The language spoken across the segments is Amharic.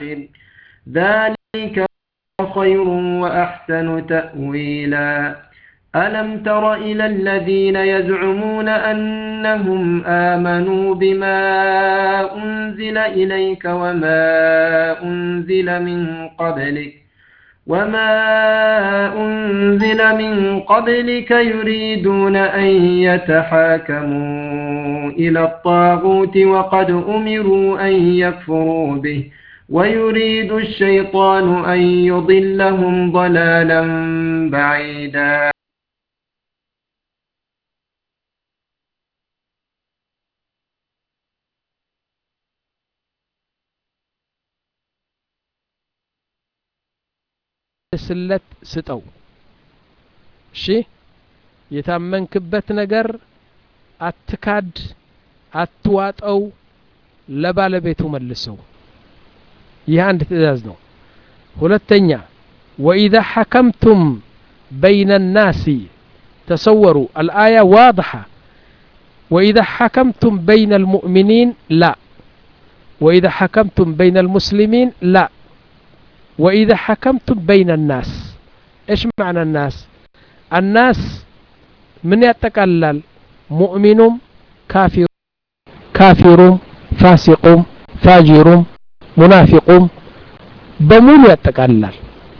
ذلك خير وأحسن تأويلا ألم تر إلى الذين يزعمون أنهم آمنوا بما أنزل إليك وما أنزل من قبلك وما أنزل من قبلك يريدون أن يتحاكموا إلى الطاغوت وقد أمروا أن يكفروا به ويريد الشيطان أن يضلهم ضلالا بعيدا ስለት ስጠው እሺ የታመንክበት ነገር አትካድ አትዋጠው ለባለቤቱ መልሰው ይህ አንድ ትእዛዝ ነው ሁለተኛ ወኢዛ ሐከምቱም በይነ ናሲ ተሰወሩ አልአያ ዋضحة وإذا حكمتم بين المؤمنين لا وإذا حكمتم بين المسلمين لا وإذا حكمتم بين الناس إيش معنى الناس الناس من يتقلل مؤمن كافر كافر فاسق فاجر منافق በሙሉ ያጠቃልላል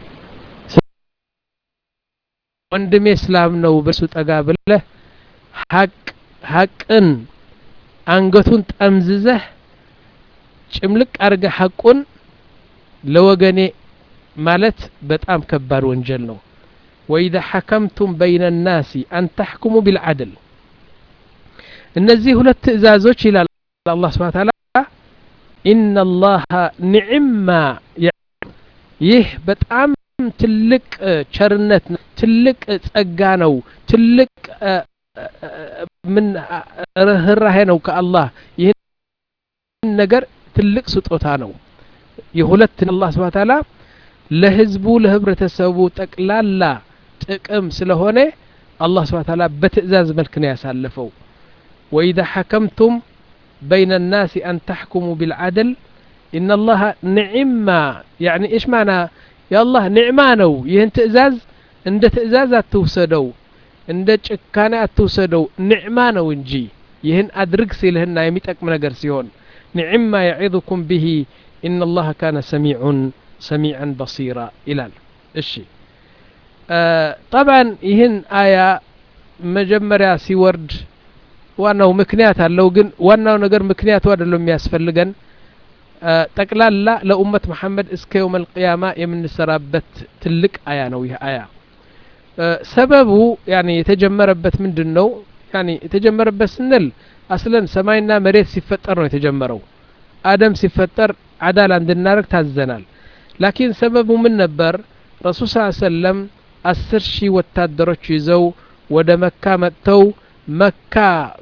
ወንድሜ እስላም ነው በሱ ጠጋ ብለህ ሀቅ ሀቅን አንገቱን ጠምዝዘህ ጭምልቅ አድርገህ ሀቁን ለወገኔ ማለት በጣም ከባድ ወንጀል ነው ወኢዛ ሐከምቱም በይነ ናሲ አን ተሕኩሙ ቢልዓድል እነዚህ ሁለት ትእዛዞች ይላል አላህ ስብሓን ታላ ኢነ ላሀ ኒዕማ ይህ በጣም ትልቅ ቸርነት ትልቅ ጸጋ ነው ትልቅ ምን ርህራሄ ነው ከአላህ ይህን ነገር ትልቅ ስጦታ ነው የሁለት አላህ ስብሓን ታላ ለህዝቡ ለህብረተሰቡ ጠቅላላ ጥቅም ስለሆነ አላህ ስብሓን ታላ በትእዛዝ መልክ ነው ያሳለፈው ወኢዛ ሐከምቱም በይነ ናሲ አን ተሕኩሙ ቢልዓድል إن الله نعمة يعني إيش معنى يا الله نعمة نو يهن تأزاز عند تأزاز أتوسدو عند ጭካኔ أتوسدو نعمة نو እንጂ ይህን አድርግ ሲልህና የሚጠቅም ነገር ሲሆን نعم يعظكم به إن الله كان سميع سميعا بصيرا إلال እሺ طبعا ይህን አያ መጀመሪያ ሲወርድ ዋናው ምክንያት አለው ግን ዋናው ነገር ምክንያቱ አይደለም የሚያስፈልገን ጠቅላላ ለኡመት መሐመድ እስከ የውም አልቅያማ የምንሰራበት ትልቅ አያ ነው ይህ አያ ሰበቡ ያኒ የተጀመረበት ምንድን ነው ያኒ የተጀመረበት ስንል አስለን ሰማይና መሬት ሲፈጠር ነው የተጀመረው አደም ሲፈጠር አዳላ እንድናደርግ ታዘናል ላኪን ሰበቡ ምን ነበር ረሱል ስ ሰለም አስር ሺህ ወታደሮች ይዘው ወደ መካ መጥተው መካ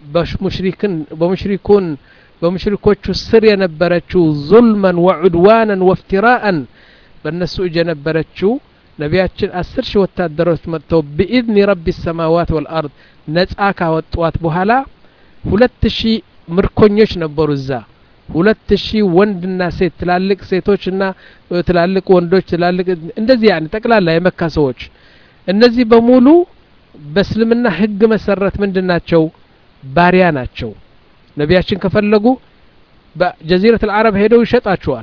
በሙሽሪኩን በሙሽሪኮቹ ስር የነበረችው ዙልመን ወዑድዋነን ወፍትራአን በእነሱ እጅ የነበረችው ነቢያችን አስር ሺህ ወታደሮች መጥተው ብኢዝኒ ረቢ ሰማዋት ወልአርድ ነጻ ካወጧት በኋላ ሁለት ሺህ ምርኮኞች ነበሩ እዛ ሁለት ሺህ ወንድና ሴት ትላልቅ ሴቶችና ትላልቅ ወንዶች ትላልቅ እንደዚህ ያን ጠቅላላ የመካ ሰዎች እነዚህ በሙሉ በእስልምና ህግ መሰረት ምንድን ናቸው ባሪያ ናቸው ነቢያችን ከፈለጉ በጀዚረት አልዓረብ ሄደው ይሸጣቸዋል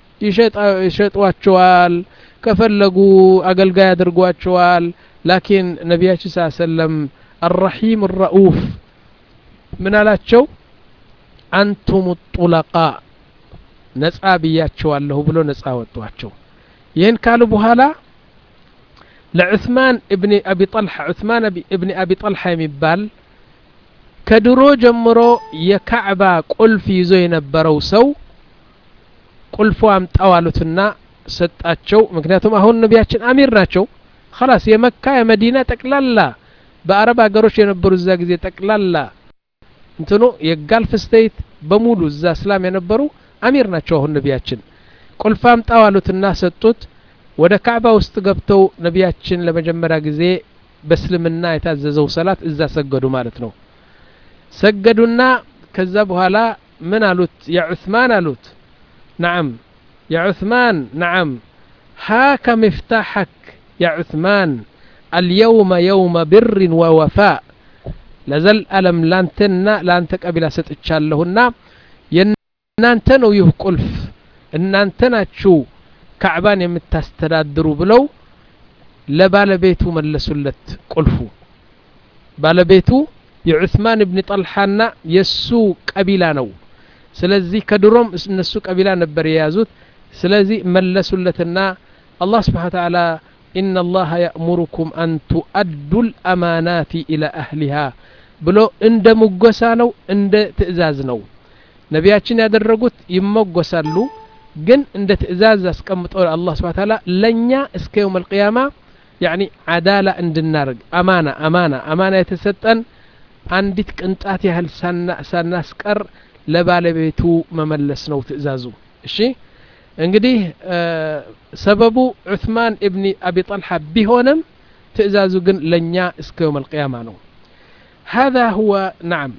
ይሸጧቸዋል ከፈለጉ አገልጋይ አድርጓቸዋል ላኪን ነቢያችን ስ ሰለም አራሒም ረኡፍ ምን አላቸው አንቱም ጡለቃ ነጻ ብያቸዋለሁ ብሎ ነጻ ወጧቸው ይህን ካሉ በኋላ ለዑስማን እብኒ አቢ ጠልሓ ዑስማን እብኒ አቢ ጠልሓ የሚባል ከድሮ ጀምሮ የካዕባ ቁልፍ ይዞ የነበረው ሰው ቁልፉ አምጣው አሉትና ሰጣቸው ምክንያቱም አሁን ነቢያችን አሚር ናቸው ከላስ የመካ የመዲና ጠቅላላ በአረብ ሀገሮች የነበሩ እዛ ጊዜ ጠቅላላ እንትኑ የጋልፍ ስቴት በሙሉ እዛ እስላም የነበሩ አሚር ናቸው አሁን ነቢያችን ቁልፍ አምጣው አሉትና ሰጡት ወደ ካዕባ ውስጥ ገብተው ነቢያችን ለመጀመሪያ ጊዜ በእስልምና የታዘዘው ሰላት እዛ ሰገዱ ማለት ነው ሰገዱና ከዛ በኋላ ምን አሉት ያ ዑስማን አሉት ናዓም يا عثمان نعم هاك مفتاحك يا عثمان اليوم يوم بر ووفاء ለዘል አለም ላንተና ለአንተ ቀቢላ ሰጥቻለሁና የእናንተ ነው ይህ ቁልፍ እናንተ ናችሁ ካዕባን የምታስተዳድሩ ብለው ለባለቤቱ መለሱለት ቁልፉ ባለቤቱ የዑስማን እብኒ ጠልሓና የእሱ ቀቢላ ነው ስለዚህ ከድሮም እነሱ ቀቢላ ነበር የያዙት ስለዚህ መለሱለትና አላህ ስብሓን ተዓላ إن الله يأمركم أن تؤدوا الأمانات إلى أهلها ብሎ እንደ ሙጎሳ ነው እንደ ትእዛዝ ነው ነቢያችን ያደረጉት ይሞጎሳሉ ግን እንደ ትእዛዝ አስቀምጠው አላህ ስብሓ ታላ ለእኛ እስከ የውም አልቅያማ ያኒ አዳላ እንድናርግ አማና አማና አማና የተሰጠን አንዲት ቅንጣት ያህል ሳናስቀር ለባለቤቱ መመለስ ነው ትእዛዙ እሺ እንግዲህ ሰበቡ ዑትማን እብኒ አቢ ጠልሓ ቢሆንም ትእዛዙ ግን ለእኛ እስከ የውም አልቅያማ ነው هذا هو نعم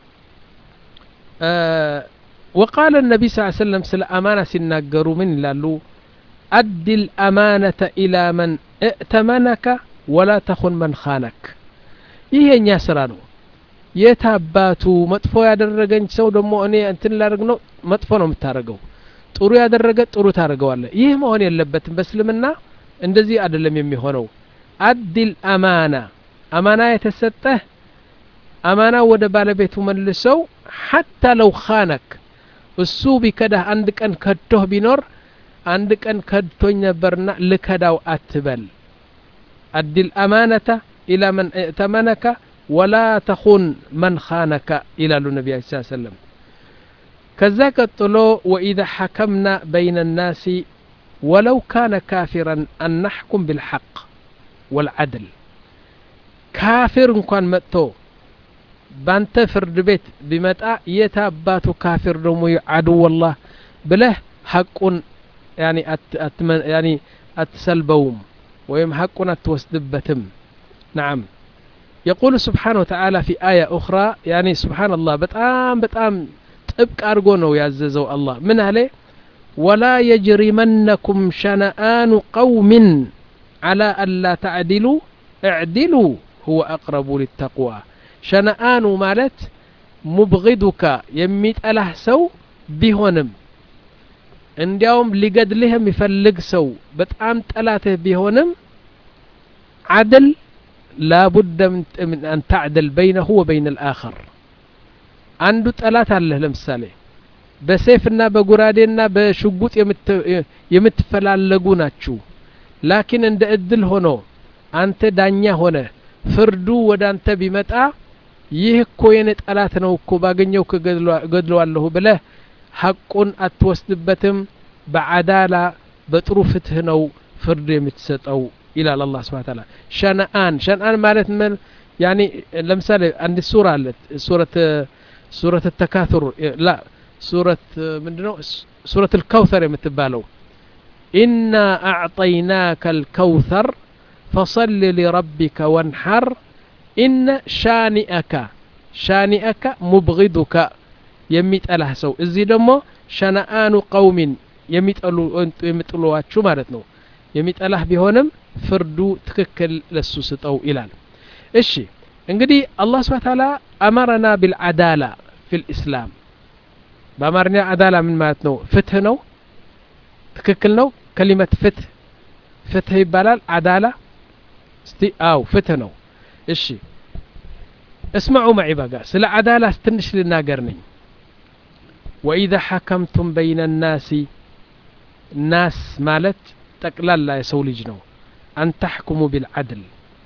آه وقال النبي صلى الله عليه وسلم سل أمانة سناقروا من لالو أد الأمانة إلى من ائتمنك ولا تخن من خانك ይሄ እኛ ስራ ነው የት አባቱ መጥፎ ያደረገኝ ሰው ደግሞ እኔ እንትን ላደርግ ነው መጥፎ ነው የምታደርገው ጥሩ ያደረገ ጥሩ ታደርገዋለ ይህ መሆን የለበትም በእስልምና እንደዚህ አይደለም የሚሆነው አዲል አማና አማና የተሰጠህ አማና ወደ ባለቤቱ መልሰው ሐታ ለው ኻነክ እሱ ቢከዳህ አንድ ቀን ከድቶህ ቢኖር አንድ ቀን ከድቶኝ ነበርና ልከዳው አትበል አዲል አማነተ ኢላ መን እእተመነከ ወላ ተኹን መን ኻነከ ይላሉ ነቢያ ስ ሰለም ከዛ ቀጥሎ ወኢዛ ሐከምና በይነ ናሲ ወለው ካነ ካፊራን አን ናሕኩም ብልሐቅ ወልዓድል ካፊር እንኳን መጥቶ ባንተ ፍርድ ቤት ቢመጣ የት አባቱ ካፊር ደግሞ አድወላህ ብለህ ሐቁን ያኒ አትሰልበውም ወይም ሐቁን አትወስድበትም نعم يقول سبحانه وتعالى في آية أخرى يعني سبحان الله بتام بتام ጥብቅ አድርጎ ነው ያዘዘው አላህ ምን አለ ወላ የጅሪመነኩም ሸነአኑ ቀውምን አላ አላ ተዕዲሉ እዕዲሉ ሁወ አቅረቡ ሊተቅዋ ሸነአኑ ማለት ሙብغዱካ የሚጠላህ ሰው ቢሆንም እንዲያውም ሊገድልህ የሚፈልግ ሰው በጣም ጠላትህ ቢሆንም ዓድል ላቡደ ምን አን ተዕድል በይነሁ ወበይን ልአኸር አንዱ ጠላት አለህ ለምሳሌ በሴፍና በጉራዴና በሽጉጥ የምትፈላለጉ ናችሁ ላኪን እንደ እድል ሆኖ አንተ ዳኛ ሆነ ፍርዱ ወደ አንተ ቢመጣ ይህ እኮ የኔ ጠላት ነው እኮ ባገኘው ገድለዋለሁ ብለህ ሐቁን አትወስድበትም በዓዳላ በጥሩ ፍትህ ነው ፍርድ የምትሰጠው ይላል አላህ ስብሓን ታላ ሸነአን ሸነአን ማለት ምን ያኒ ለምሳሌ አንድ ሱራ አለት ሱረት ሱረት ተካቱር ላ ሱረት ምንድነው ሱረት ልከውተር የምትባለው ኢና አዕጠይናከ ልከውተር ፈصል ሊረቢከ ወንሐር ኢነ ሻኒአካ ሻኒአካ ሙብغዱካ የሚጠላህ ሰው እዚህ ደግሞ ሸነአኑ ቀውሚን የሚጥሉዋችሁ ማለት ነው የሚጠላህ ቢሆንም ፍርዱ ትክክል ለሱ ስጠው ይላል እሺ እንግዲህ አላህ ስብሓ ታላ አመረና ቢልዓዳላ ፊ ልእስላም በአማርኛ አዳላ ምን ማለት ነው ፍትህ ነው ትክክል ነው ከሊመት ፍትህ ፍትህ ይባላል አዳላ እስቲ አው ፍትህ ነው እሺ እስማዑ ማዒ በጋ ስለ አዳላ ትንሽ ልናገር ነኝ ወኢዛ ሐከምቱም በይነ ናሲ ናስ ማለት ጠቅላላ የሰው ልጅ ነው አን ተሕኩሙ ቢልዓድል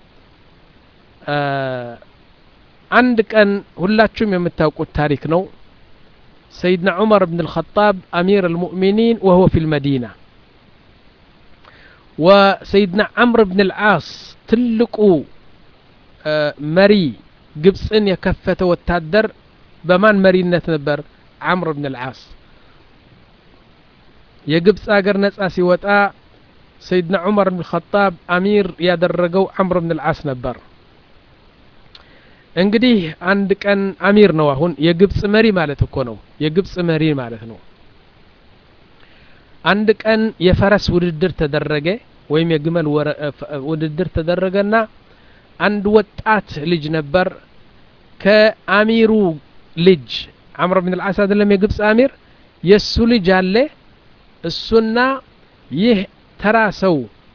አንድ ቀን ሁላችሁም የምታውቁት ታሪክ ነው ሰይድና ዑመር ብን ልኸጣብ አሚር አልሙእሚኒን ወሁወ ፊ ልመዲና ወሰይድና ዓምር ብን ልዓስ ትልቁ መሪ ግብፅን የከፈተ ወታደር በማን መሪነት ነበር ዓምር ብን ልዓስ የግብፅ አገር ነጻ ሲወጣ ሰይድና ዑመር ብን ልኸጣብ አሚር ያደረገው ዓምር ብን ልዓስ ነበር እንግዲህ አንድ ቀን አሚር ነው አሁን የግብፅ መሪ ማለት እኮ ነው የግብፅ መሪ ማለት ነው አንድ ቀን የፈረስ ውድድር ተደረገ ወይም የግመል ውድድር ተደረገና አንድ ወጣት ልጅ ነበር ከአሚሩ ልጅ አምር ብን ልዓስ አይደለም የግብፅ አሚር የእሱ ልጅ አለ እሱና ይህ ተራ ሰው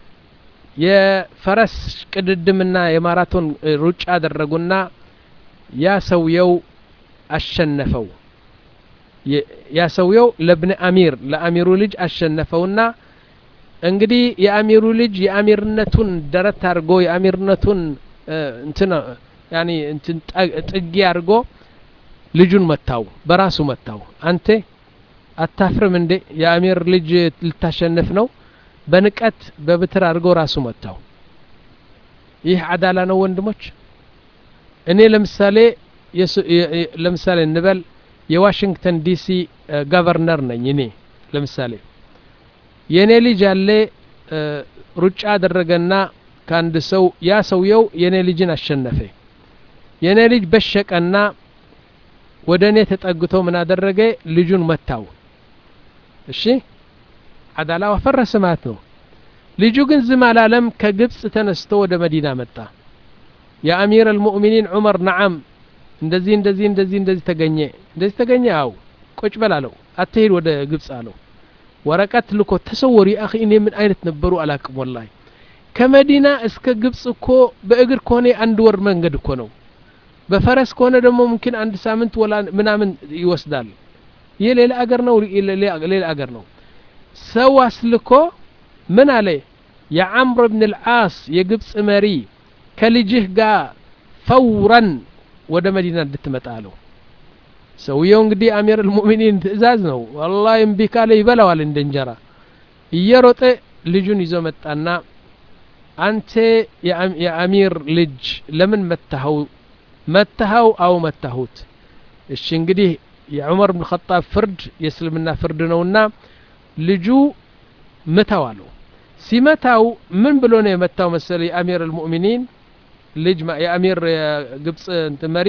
የፈረስ ቅድድምና የማራቶን ሩጫ አደረጉና ያ ሰውየው አሸነፈው ያ ሰውየው ለብን አሚር ለአሚሩ ልጅ አሸነፈውና እንግዲህ የአሚሩ ልጅ የአሚርነቱን ደረት አድርጎ የአሚርነቱን እንትን ያኒ እንትን ጥጊ አድርጎ ልጁን መታው በራሱ መታው አንተ አታፍርም እንዴ የአሚር ልጅ ልታሸንፍ ነው በንቀት በብትር አድርጎ ራሱ መታው ይህ አዳላ ነው ወንድሞች እኔ ለምሳሌ ለምሳሌ እንበል የዋሽንግተን ዲሲ ገቨርነር ነኝ እኔ ለምሳሌ የእኔ ልጅ ያለ ሩጫ አደረገና ከአንድ ሰው ያ ሰውየው የእኔ ልጅን አሸነፈ የእኔ ልጅ በሸቀና ወደ እኔ ተጠግቶ ምን አደረገ ልጁን መታው እሺ አዳላ ፈረሰ ማለት ነው ልጁ ግን ዝም አላለም ከግብፅ ተነስቶ ወደ መዲና መጣ የአሚር አልሙእሚኒን ዑመር ነዓም እንደዚህ እንደዚህ እንደዚህ እንደዚህ ተገኘ እንደዚህ ተገኘ አው ቁጭ በል አለው አትሄድ ወደ ግብፅ አለው ወረቀት ልኮ ተሰወሩ አኺ እኔ ምን አይነት ነበሩ አላቅም ወላሂ ከመዲና እስከ ግብፅ እኮ በእግር ከሆነ አንድ ወር መንገድ እኮ ነው በፈረስ ከሆነ ደግሞ ሙምኪን አንድ ሳምንት ወላ ምናምን ይወስዳል ይህ ሌላ አገር ነው ሌላ አገር ነው ሰው አስልኮ ምን አለ የዓምር ብን ልዓስ የግብፅ መሪ ከልጅህ ጋር ፈውረን ወደ መዲና እንድትመጣ አለው ሰውየው እንግዲህ አሚር ልሙእሚኒን ትእዛዝ ነው ወላሂ እምቢ ካለ ይበላዋል እንደ እንጀራ እየሮጠ ልጁን ይዞ መጣና አንተ የአሚር ልጅ ለምን መታኸው መታኸው አው መታሁት እሺ እንግዲህ የዑመር ብን ኸጣብ ፍርድ የእስልምና ፍርድ ነውና ልጁ ምታው አለው ሲመታው ምን ብሎ ነው የመታው መሰለ የአሚር አልሙእሚኒን ልጅ የአሚር የግብፅ መሪ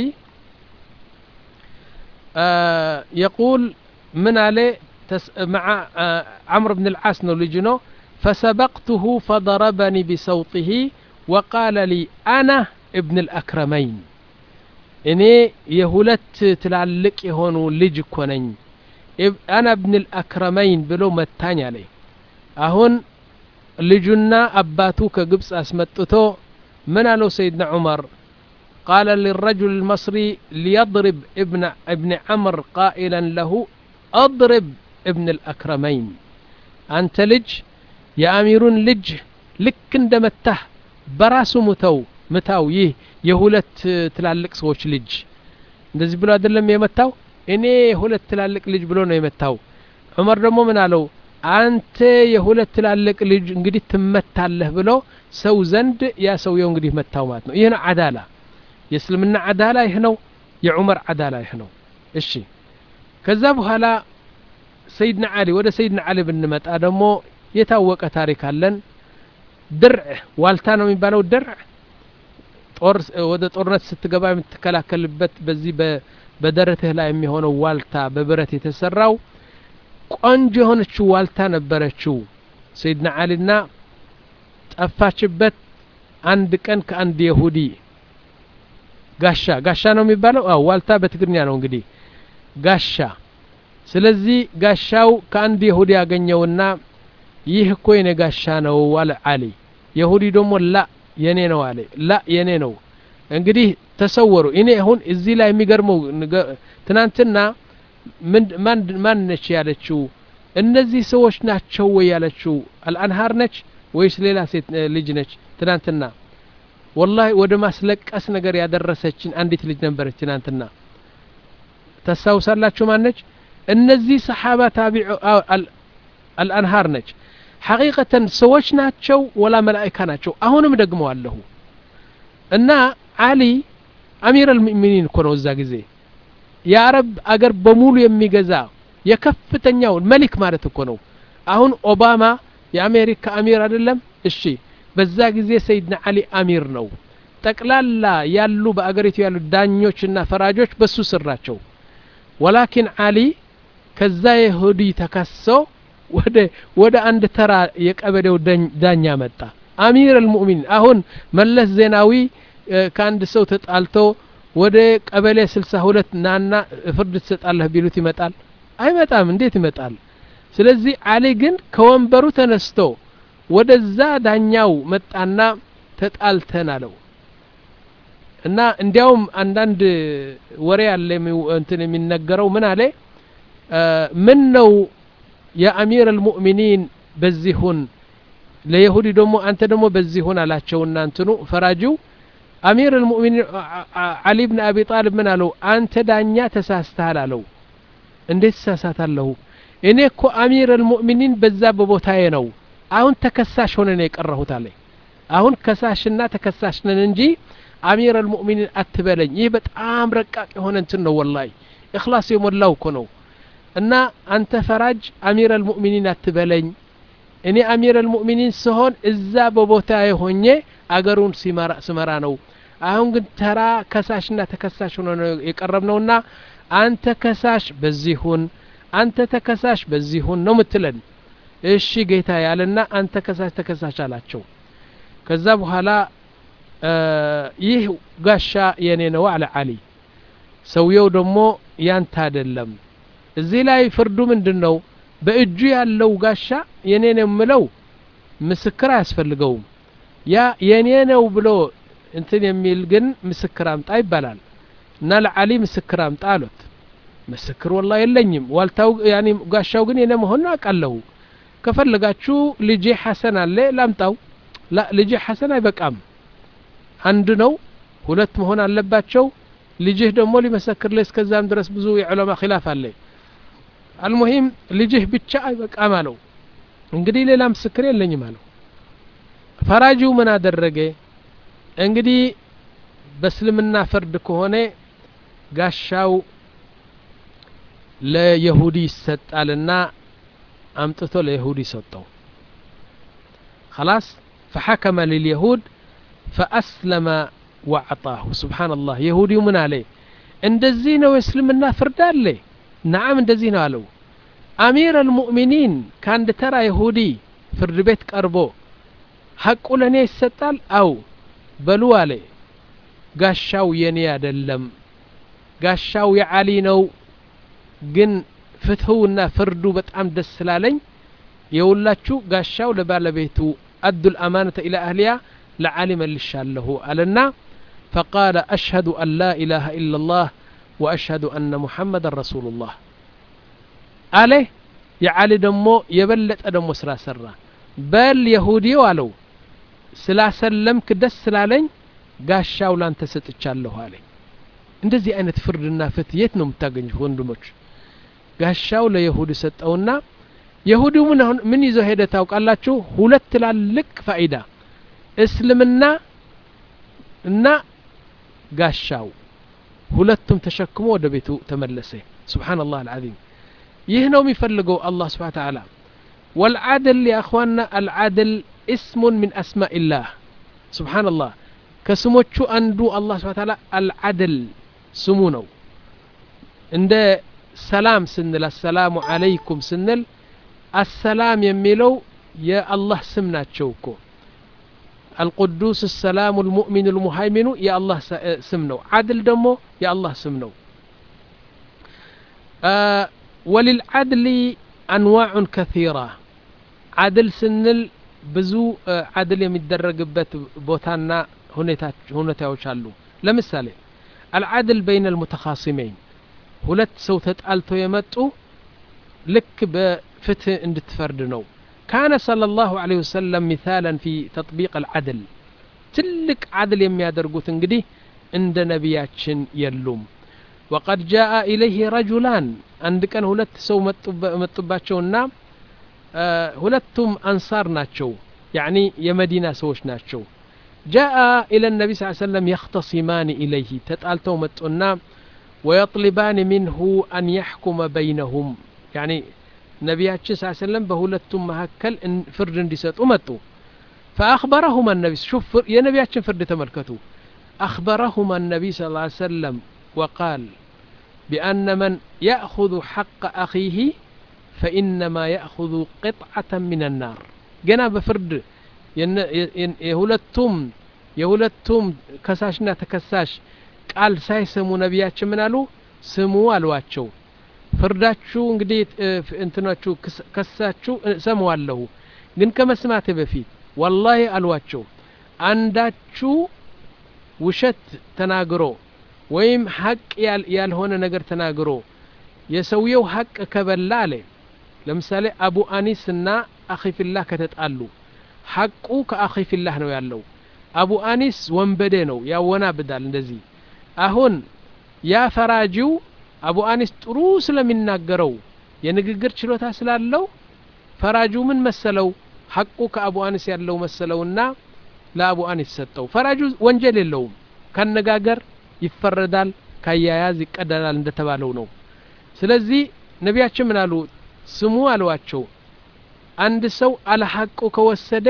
የቁል ምን አለ مع عمرو بن العاص ነው ልጅ ነው فسبقته فضربني بصوته وقال لي أنا ابن الأكرمين እኔ የሁለት ትላልቅ የሆኑ ልጅ እኮ ነኝ አና ብን ልአክረመይን ብሎ መታኝ አለኝ አሁን ልጁና አባቱ ከግብፅ አስመጥቶ من አለው سيدنا عمر قال للرجل المصري ليضرب ابن ابن عمر قائلا له اضرب ابن الأكرمين أنت لج يا أميرون لج لك اندمته براس متو متاو ይህ የሁለት ትላልቅ ሰዎች ልጅ እንደዚህ ብሎ አይደለም የመታው እኔ የሁለት ትላልቅ ልጅ ብሎ ነው የመታው ዑመር ደግሞ ምን አለው አንተ የሁለት ትላልቅ ልጅ እንግዲህ ትመታለህ ብሎ ሰው ዘንድ ያ ሰውየው እንግዲህ መታው ማለት ነው ይህ ነው አዳላ የእስልምና አዳላ ይህ ነው የዑመር አዳላ ይህ ነው እሺ ከዛ በኋላ ሰይድና አሊ ወደ ሰይድና አሊ ብንመጣ ደግሞ የታወቀ ታሪክ አለን ድርዕ ዋልታ ነው የሚባለው ድርዕ ጦር ወደ ጦርነት ስትገባ የምትከላከልበት በዚህ በደረትህ ላይ የሚሆነው ዋልታ በብረት የተሰራው ቆንጆ የሆነችው ዋልታ ነበረችው ሰይድና አሊና ጠፋችበት አንድ ቀን ከአንድ የሁዲ ጋሻ ጋሻ ነው የሚባለው አው ዋልታ በትግርኛ ነው እንግዲህ ጋሻ ስለዚህ ጋሻው ከአንድ የሁዲ ያገኘውና ይህ እኮ የኔ ጋሻ ነው አለ አሊ የሁዲ ደግሞ ላ የኔ ነው አለ ላ የኔ ነው እንግዲህ ተሰወሩ እኔ አሁን እዚህ ላይ የሚገርመው ትናንትና ማን ነች ያለችው እነዚህ ሰዎች ናቸው ወይ ያለችው አልአንሃር ነች ወይስ ሌላ ሴት ልጅ ነች ትናንትና ወላሂ ወደ ማስለቀስ ነገር ያደረሰችን አንዲት ልጅ ነበረች ትናንትና ታስታውሳላችሁ ማነች እነዚህ ሰሓባ ታቢዑ አልአንሃር ነች ሐቂቀተን ሰዎች ናቸው ወላ መላእካ ናቸው አሁንም ደግሞ አለሁ እና አሊ አሚር አልሙእሚኒን እኮ ነው እዛ ጊዜ የአረብ አገር በሙሉ የሚገዛ የከፍተኛው መሊክ ማለት እኮ ነው አሁን ኦባማ የአሜሪካ አሚር አይደለም እሺ በዛ ጊዜ ሰይድና አሊ አሚር ነው ጠቅላላ ያሉ በአገሪቱ ያሉ ዳኞችና ፈራጆች በሱ ስር ናቸው ወላኪን አሊ ከዛ የሁዲ ተከሰው ወደ ወደ አንድ ተራ የቀበሌው ዳኛ መጣ አሚር አልሙእሚኒን አሁን መለስ ዜናዊ ከአንድ ሰው ተጣልቶ ወደ ቀበሌ ስልሳ ሁለት ናና ፍርድ ትሰጣለህ ቢሉት ይመጣል አይመጣም እንዴት ይመጣል ስለዚህ አሊ ግን ከወንበሩ ተነስቶ ወደዛ ዳኛው መጣና ተጣልተን አለው እና እንዲያውም አንዳንድ ወሬ አለ እንትን የሚነገረው ምን አለ ምን ነው የአሚር አልሙእሚኒን በዚህ ሁን ለይሁዲ ደግሞ አንተ ደግሞ በዚህ ሁን አላቸውና እንትኑ ፈራጂው አሚር አልሙእሚኒን አሊ ብን አቢ ጣልብ ምን አለው አንተ ዳኛ ተሳስተሃል አለው እንዴት ተሳሳታለሁ እኔ እኮ አሚር አልሙእሚኒን በዛ በቦታዬ ነው አሁን ተከሳሽ ሆነ ነው የቀረሁት አለ አሁን ከሳሽና ተከሳሽ ነን እንጂ አሚር አልሙእሚኒን አትበለኝ ይህ በጣም ረቃቅ የሆነ እንትን ነው ወላሂ እክላስ የሞላው እኮ ነው እና አንተ ፈራጅ አሚር አልሙእሚኒን አትበለኝ እኔ አሚር አልሙእሚኒን ስሆን እዛ በቦታ ሆኜ አገሩን ስመራ ነው አሁን ግን ተራ ከሳሽና ተከሳሽ ሆነ ነው የቀረብ ነውና አንተ ከሳሽ በዚህ ሁን አንተ ተከሳሽ በዚህ ሁን ነው ምትለን እሺ ጌታ ያለና አንተ ከሳሽ ተከሳሽ አላቸው ከዛ በኋላ ይህ ጋሻ የኔ ነው አለ አሊ ሰውየው ደግሞ ያንተ አይደለም እዚህ ላይ ፍርዱ ምንድን ነው በእጁ ያለው ጋሻ የኔ ነው የምለው ምስክር አያስፈልገውም ያ የኔ ነው ብሎ እንትን የሚል ግን ምስክር አምጣ ይባላል እና ለአሊ ምስክር አምጣ አሉት ምስክር ወላ የለኝም ዋልታው ያኒ ጋሻው ግን የኔ መሆኑን አውቃለሁ ከፈለጋችሁ ልጄ ሐሰን አለ ላምጣው ላ ልጄ ሐሰን አይበቃም አንድ ነው ሁለት መሆን አለባቸው ልጅህ ደግሞ ሊመሰክርልህ እስከዛም ድረስ ብዙ የዑለማ ኪላፍ አለ አልሙሂም ልጅህ ብቻ አይበቃም አለው እንግዲህ ሌላ ምስክር የለኝም አለው ፈራጂው ምን አደረገ እንግዲህ በእስልምና ፍርድ ከሆነ ጋሻው ለየሁዲ ይሰጣልና አምጥቶ ለየሁዲ ሰጠው خلاص فحكم لليهود فأسلم وأعطاه سبحان الله يهودي من عليه እንደዚህ ነው የእስልምና ፍርድ አለ ናዓም እንደዚህ ነው አለው አሚር አልሙእሚኒን ከአንድ ተራ ይሁዲ ፍርድ ቤት ቀርቦ ሐቁ ለእኔ ይሰጣል አው በሉ አለ ጋሻው የኔ አይደለም ጋሻው የዓሊ ነው ግን ፍትህውና ፍርዱ በጣም ደስ ስላለኝ የውላችሁ ጋሻው ለባለቤቱ አዱ ልአማነተ ኢላ አህሊያ ለዓሊ መልሻለሁ አለና فقال أشهد أن لا إله إلا الله وأشهد أن محمد رسول الله عليه يا علي دمو يبلت دمو سرا سرا بل يهودي والو ስላሰለምክ ደስ ስላለኝ ጋሻው ላንተ ሰጥቻለሁ አለኝ እንደዚህ አይነት ፍርድና ፍትህ የት ነው የምታገኙት ወንድሞች ጋሻው ለየሁድ ሰጠውና የሁዲው ምን ምን ይዞ ሄደ ታውቃላችሁ ሁለት ትላልቅ ፋይዳ እስልምና እና ጋሻው ሁለቱም ተሸክሞ ወደ ቤቱ ተመለሰ ስብሓንላህ አልዓዚም ይህ ነው የሚፈልገው አላህ ስብሓን ተዓላ ወልዓድል የአኽዋና አልዓድል እስሙን ምን አስማኢላህ ስብሓንላህ ከስሞቹ አንዱ አላህ ስብሓን ተዓላ አልዓድል ስሙ ነው እንደ ሰላም ስንል አሰላሙ አለይኩም ስንል አሰላም የሚለው የአላህ ስም ናቸው እኮ القدوس السلام المؤمن المهيمن يا الله سمنو عدل دمو يا الله سمنو آه وللعدل أنواع كثيرة عدل سنل بزو آه عدل يمدرج بت بوتانا هنتاوش አሉ ለምሳሌ العدل بين المتخاصمين ሁለት ሰው ተጣልተው የመጡ ልክ በፍትህ እንድትፈርድ ነው كان صلى الله عليه وسلم مثالا في تطبيق العدل تلك عدل የሚያደርጉት እንግዲህ እንደ ነቢያችን የሉም وقد جاء إليه رجلان አንድ ቀን ሁለት ሰው መጡባቸውና ሁለቱም አንሳር ናቸው يعني የመዲና ሰዎች ናቸው جاء إلى النبي صلى الله عليه وسلم يختصمان إليه تتالتو متونا ويطلبان منه أن يحكم بينهم يعني ነቢያችን ስ ሰለም በሁለቱም መካከል ፍርድ እንዲሰጡ መጡ فأخبرهما النبي شوف የነቢያችን ፍርድ ተመልከቱ أخبرهما النبي صلى الله عليه وسلم وقال بأن من يأخذ حق أخيه ፈኢነማ ያእኹዙ ቅጥዓተ ምን ናር ገና በፍርድ የሁለቱም የሁለቱም ከሳሽና ተከሳሽ ቃል ሳይሰሙ ነቢያችን ምን አሉ ስሙ አሏቸው ፍርዳችሁ እንግዲህ እንትናችሁ ከሳችሁ እሰማዋለሁ ግን ከመስማቴ በፊት ወላሂ አሏቸው አንዳችሁ ውሸት ተናግሮ ወይም ሀቅ ያልሆነ ነገር ተናግሮ የሰውየው ሀቅ ከበላ አለ ለምሳሌ አቡ አኒስ እና አኺፊላህ ከተጣሉ ሐቁ ከአኺፊላህ ነው ያለው አቡ አኒስ ወንበዴ ነው ያወናብዳል እንደዚህ አሁን ያ ፈራጂው አቡ አኒስ ጥሩ ስለሚናገረው የንግግር ችሎታ ስላለው ፈራጁ ምን መሰለው ሐቁ ከአቡ አኒስ ያለው መሰለውና ለአቡ አኒስ ሰጠው ፈራጁ ወንጀል የለውም ካነጋገር ይፈረዳል ካያያዝ ይቀደላል እንደተባለው ነው ስለዚህ ነቢያችን ምን አሉ ስሙ አሏቸው አንድ ሰው አለ ሐቁ ከወሰደ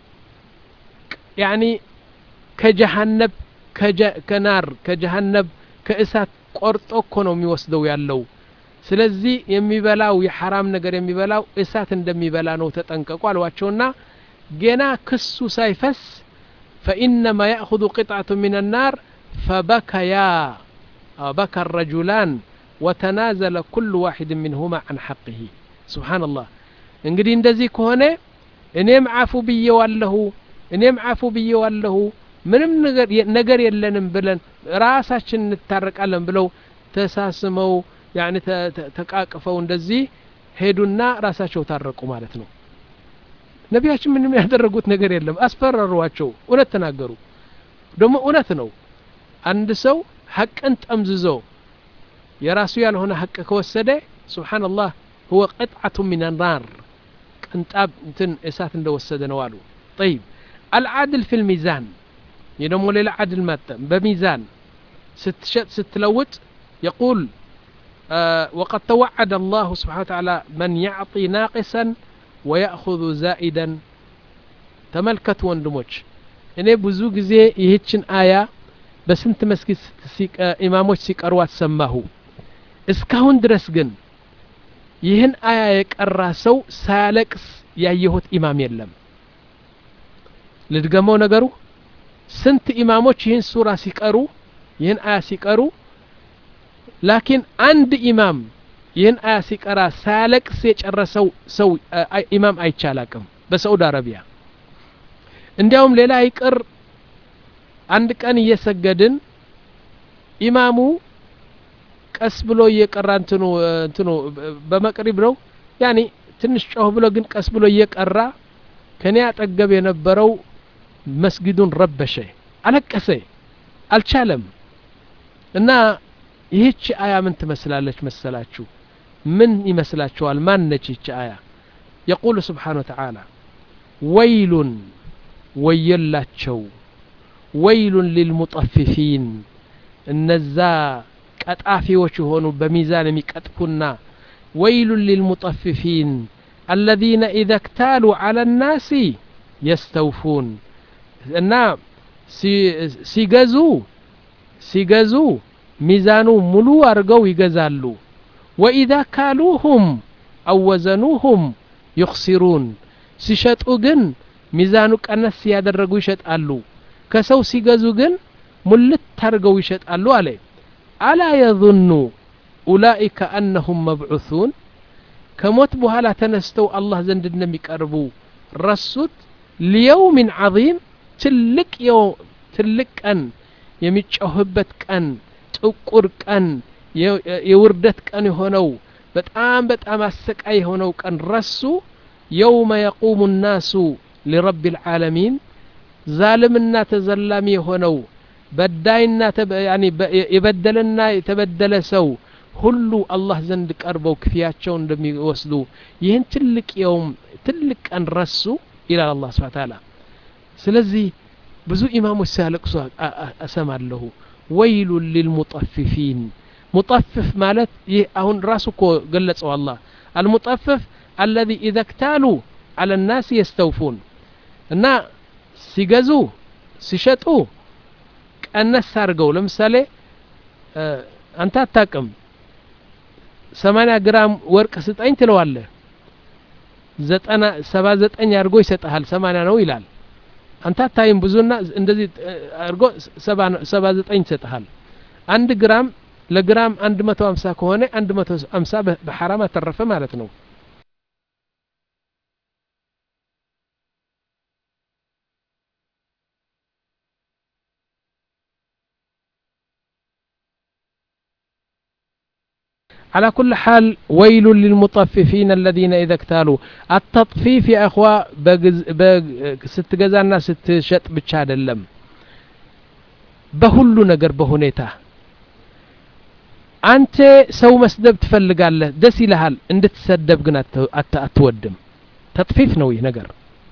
ያኒ ከጀሃነብ ከናር ከጀሃነብ ከእሳት ቆርጦ እኮ ነው የሚወስደው ያለው ስለዚህ የሚበላው የሐራም ነገር የሚበላው እሳት እንደሚበላ ነው ተጠንቀቁ አሏቸውና ገና ክሱ ሳይፈስ ፈኢነማ ያእኹذ ቅጥዓቱ ምን ናር ፈበከያ በካ ረጁላን ወተናዘለ ኩሉ ዋሒድ ምንሁማ አን ሐቅህ ስብሓንላህ እንግዲህ እንደዚህ ከሆነ እኔም አፉ ብዬዋለሁ እኔም አፉ ብዬዋለሁ ምንም ነገር የለንም ብለን ራሳችን እንታረቃለን ብለው ተሳስመው ያኒ ተቃቅፈው እንደዚህ ሄዱና ራሳቸው ታረቁ ማለት ነው ነቢያችን ምንም ያደረጉት ነገር የለም አስፈራሯቸው እውነት ተናገሩ ደግሞ እውነት ነው አንድ ሰው ሐቅን ጠምዝዞ የራሱ ያልሆነ ሐቅ ከወሰደ ስብሓንላህ ሁወ ቅጥዓቱ ሚን ናር ቅንጣብ እንትን እሳት እንደወሰደ ነው አሉ ጠይብ አልዓድል ፊ ልሚዛን ይህ ደግሞ ሌላ ዓድል መጠ በሚዛን ስትሸጥ ስትለውጥ የቁል وقد توعد الله سبحانه وتعالى من يعطي ناقصا ويأخذ زائدا ተመልከቱ ወንድሞች እኔ ብዙ ጊዜ ይህችን አያ በስንት መስጊድ ኢማሞች ሲቀርዋት ሰማሁ እስካሁን ድረስ ግን ይህን አያ የቀራ ሰው ሳያለቅስ ያየሁት ኢማም የለም ልድገመው ነገሩ ስንት ኢማሞች ይህን ሱራ ሲቀሩ ይህን አያ ሲቀሩ ላኪን አንድ ኢማም ይህን አያ ሲቀራ ሳያለቅስ የጨረሰው ሰው ኢማም አይቻላቅም በሳዑዲ አረቢያ እንዲያውም ሌላ ይቅር አንድ ቀን እየሰገድን ኢማሙ ቀስ ብሎ እየቀራ እንትኑ እንትኑ በመቅሪብ ነው ያኒ ትንሽ ጮህ ብሎ ግን ቀስ ብሎ እየቀራ ከኔ አጠገብ የነበረው መስጊዱን ረበሸ አለቀሰ አልቻለም እና ይህች አያ ምን ትመስላለች መሰላችሁ ምን ይመስላችኋል ማን ነች ይህች አያ የቁሉ ስብሓን ወተዓላ ወይሉን ወየላቸው ወይሉን ሊልሙጠፊፊን እነዛ ቀጣፊዎች የሆኑ በሚዛን የሚቀጥፉና ወይሉን ሊልሙጠፊፊን አለዚነ ኢዘ እክታሉ አላ ናሲ የስተውፉን እና ሲገዙ ሲገዙ ሚዛኑ ሙሉ አድርገው ይገዛሉ ወኢዛ ካሉሁም አወዘኑሁም ዩኽሲሩን ሲሸጡ ግን ሚዛኑ ቀነስ ያደረጉ ይሸጣሉ ከሰው ሲገዙ ግን ሙልት አድርገው ይሸጣሉ አለ አላ የظኑ ኡላኢከ አነሁም መብዑሱን ከሞት በኋላ ተነስተው አላህ ዘንድ እንደሚቀርቡ ረሱት ሊየውምን ዓظም ትልቅ ትልቅ ቀን የሚጮህበት ቀን ጥቁር ቀን የውርደት ቀን የሆነው በጣም በጣም አሰቃይ የሆነው ቀን ረሱ የውመ የቁሙ ናሱ ሊረቢ ልዓለሚን ዛልምና ተዘላሚ የሆነው በዳይና የበደለና የተበደለ ሰው ሁሉ አላህ ዘንድ ቀርበው ክፍያቸው እንደሚወስዱ ይህን ትልቅ የውም ትልቅ ቀን ረሱ ይላል አላህ ስብሓን ታላ ስለዚህ ብዙ ኢማሞች ሲያለቅሱ አሰማለሁ ወይሉን ሊልሙጠፊፊን ሙጠፍፍ ማለት ይህ አሁን ራሱ እኮ ገለጸው አላህ አልሙጠፍፍ አለዚ ኢዘ ክታሉ አለ ናስ የስተውፉን እና ሲገዙ ሲሸጡ ቀነስ አድርገው ለምሳሌ አንተ አታቅም ሰማንያ ግራም ወርቅ ስጠኝ ትለዋለህ ዘጠና ሰባ ዘጠኝ አድርጎ ይሰጠሃል ሰማንያ ነው ይላል አንተ አታይም ብዙና እንደዚህ አድርጎ ሰባ ዘጠኝ ይሰጠሃል አንድ ግራም ለግራም አንድ መቶ ሀምሳ ከሆነ አንድ መቶ ሀምሳ በሐራም አተረፈ ማለት ነው على كل حال ويل للمطففين الذين إذا اكتالوا التطفيف يا أخوة ስትገዛና ስትሸጥ ብቻ አይደለም በሁሉ ነገር በሁኔታ አንተ ሰው መስደብ ትፈልጋለህ ደስ ይልሃል እንድትሰደብ ግን አትወድም ተጥፊፍ ነው ይህ ነገር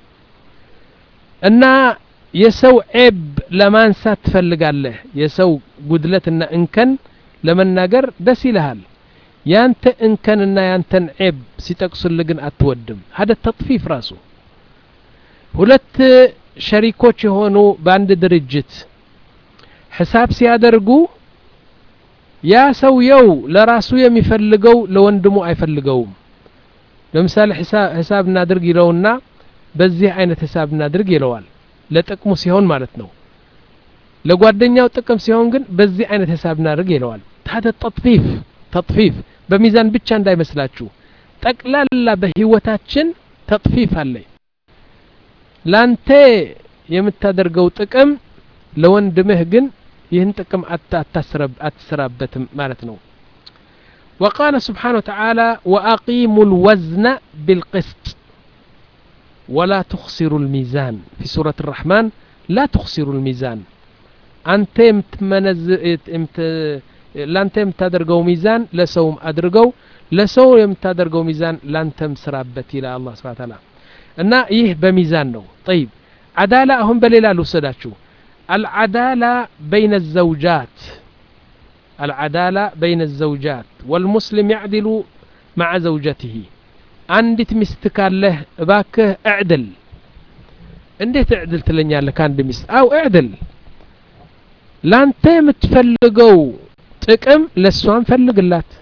እና የሰው ዔብ ለማንሳት ትፈልጋለህ የሰው ጉድለትና እንከን ለመናገር ደስ ይልሃል ያንተ እንከንና ያንተን ዔብ ሲጠቅሱልህ ግን አትወድም ሀደ ተጥፊፍ ራሱ ሁለት ሸሪኮች የሆኑ በአንድ ድርጅት ሒሳብ ሲያደርጉ ያ ሰውየው ለራሱ የሚፈልገው ለወንድሙ አይፈልገውም ለምሳሌ ሂሳብ እናድርግ ይለውና በዚህ አይነት ሂሳብ እናድርግ ይለዋል ለጥቅሙ ሲሆን ማለት ነው ለጓደኛው ጥቅም ሲሆን ግን በዚህ አይነት ሂሳብ እናድርግ ይለዋል ታደ ተጥፊፍ ተጥፊፍ በሚዛን ብቻ እንዳይመስላችሁ ጠቅላላ በህይወታችን ተጥፊፍ አለ ላንተ የምታደርገው ጥቅም ለወንድምህ ግን ይህን ጥቅም አትስራበትም ማለት ነው وقال سبحانه وتعالى وأقيموا الوزن بالقسط ولا تخسروا الميزان في سورة الرحمن لا تخسروا الميزان أنت يمتمنز يمت لانت يمتادرقوا ميزان لسوم أدرقوا لسو يمتادرقوا ميزان لانتم سرابت إلى الله سبحانه وتعالى እና ይህ በሚዛን ነው ጠይብ አዳላ አሁን በሌላ ልውሰዳችሁ العدالة بين الزوجات العدالة بين الزوجات والمسلم يعدل مع زوجته አንዲት ሚስት ካለህ እባክህ እዕድል እንዴት እዕድል ትለኛለህ ከአንድ ሚስት አው እዕድል ላንተ የምትፈልገው ጥቅም ለእሷን ፈልግላት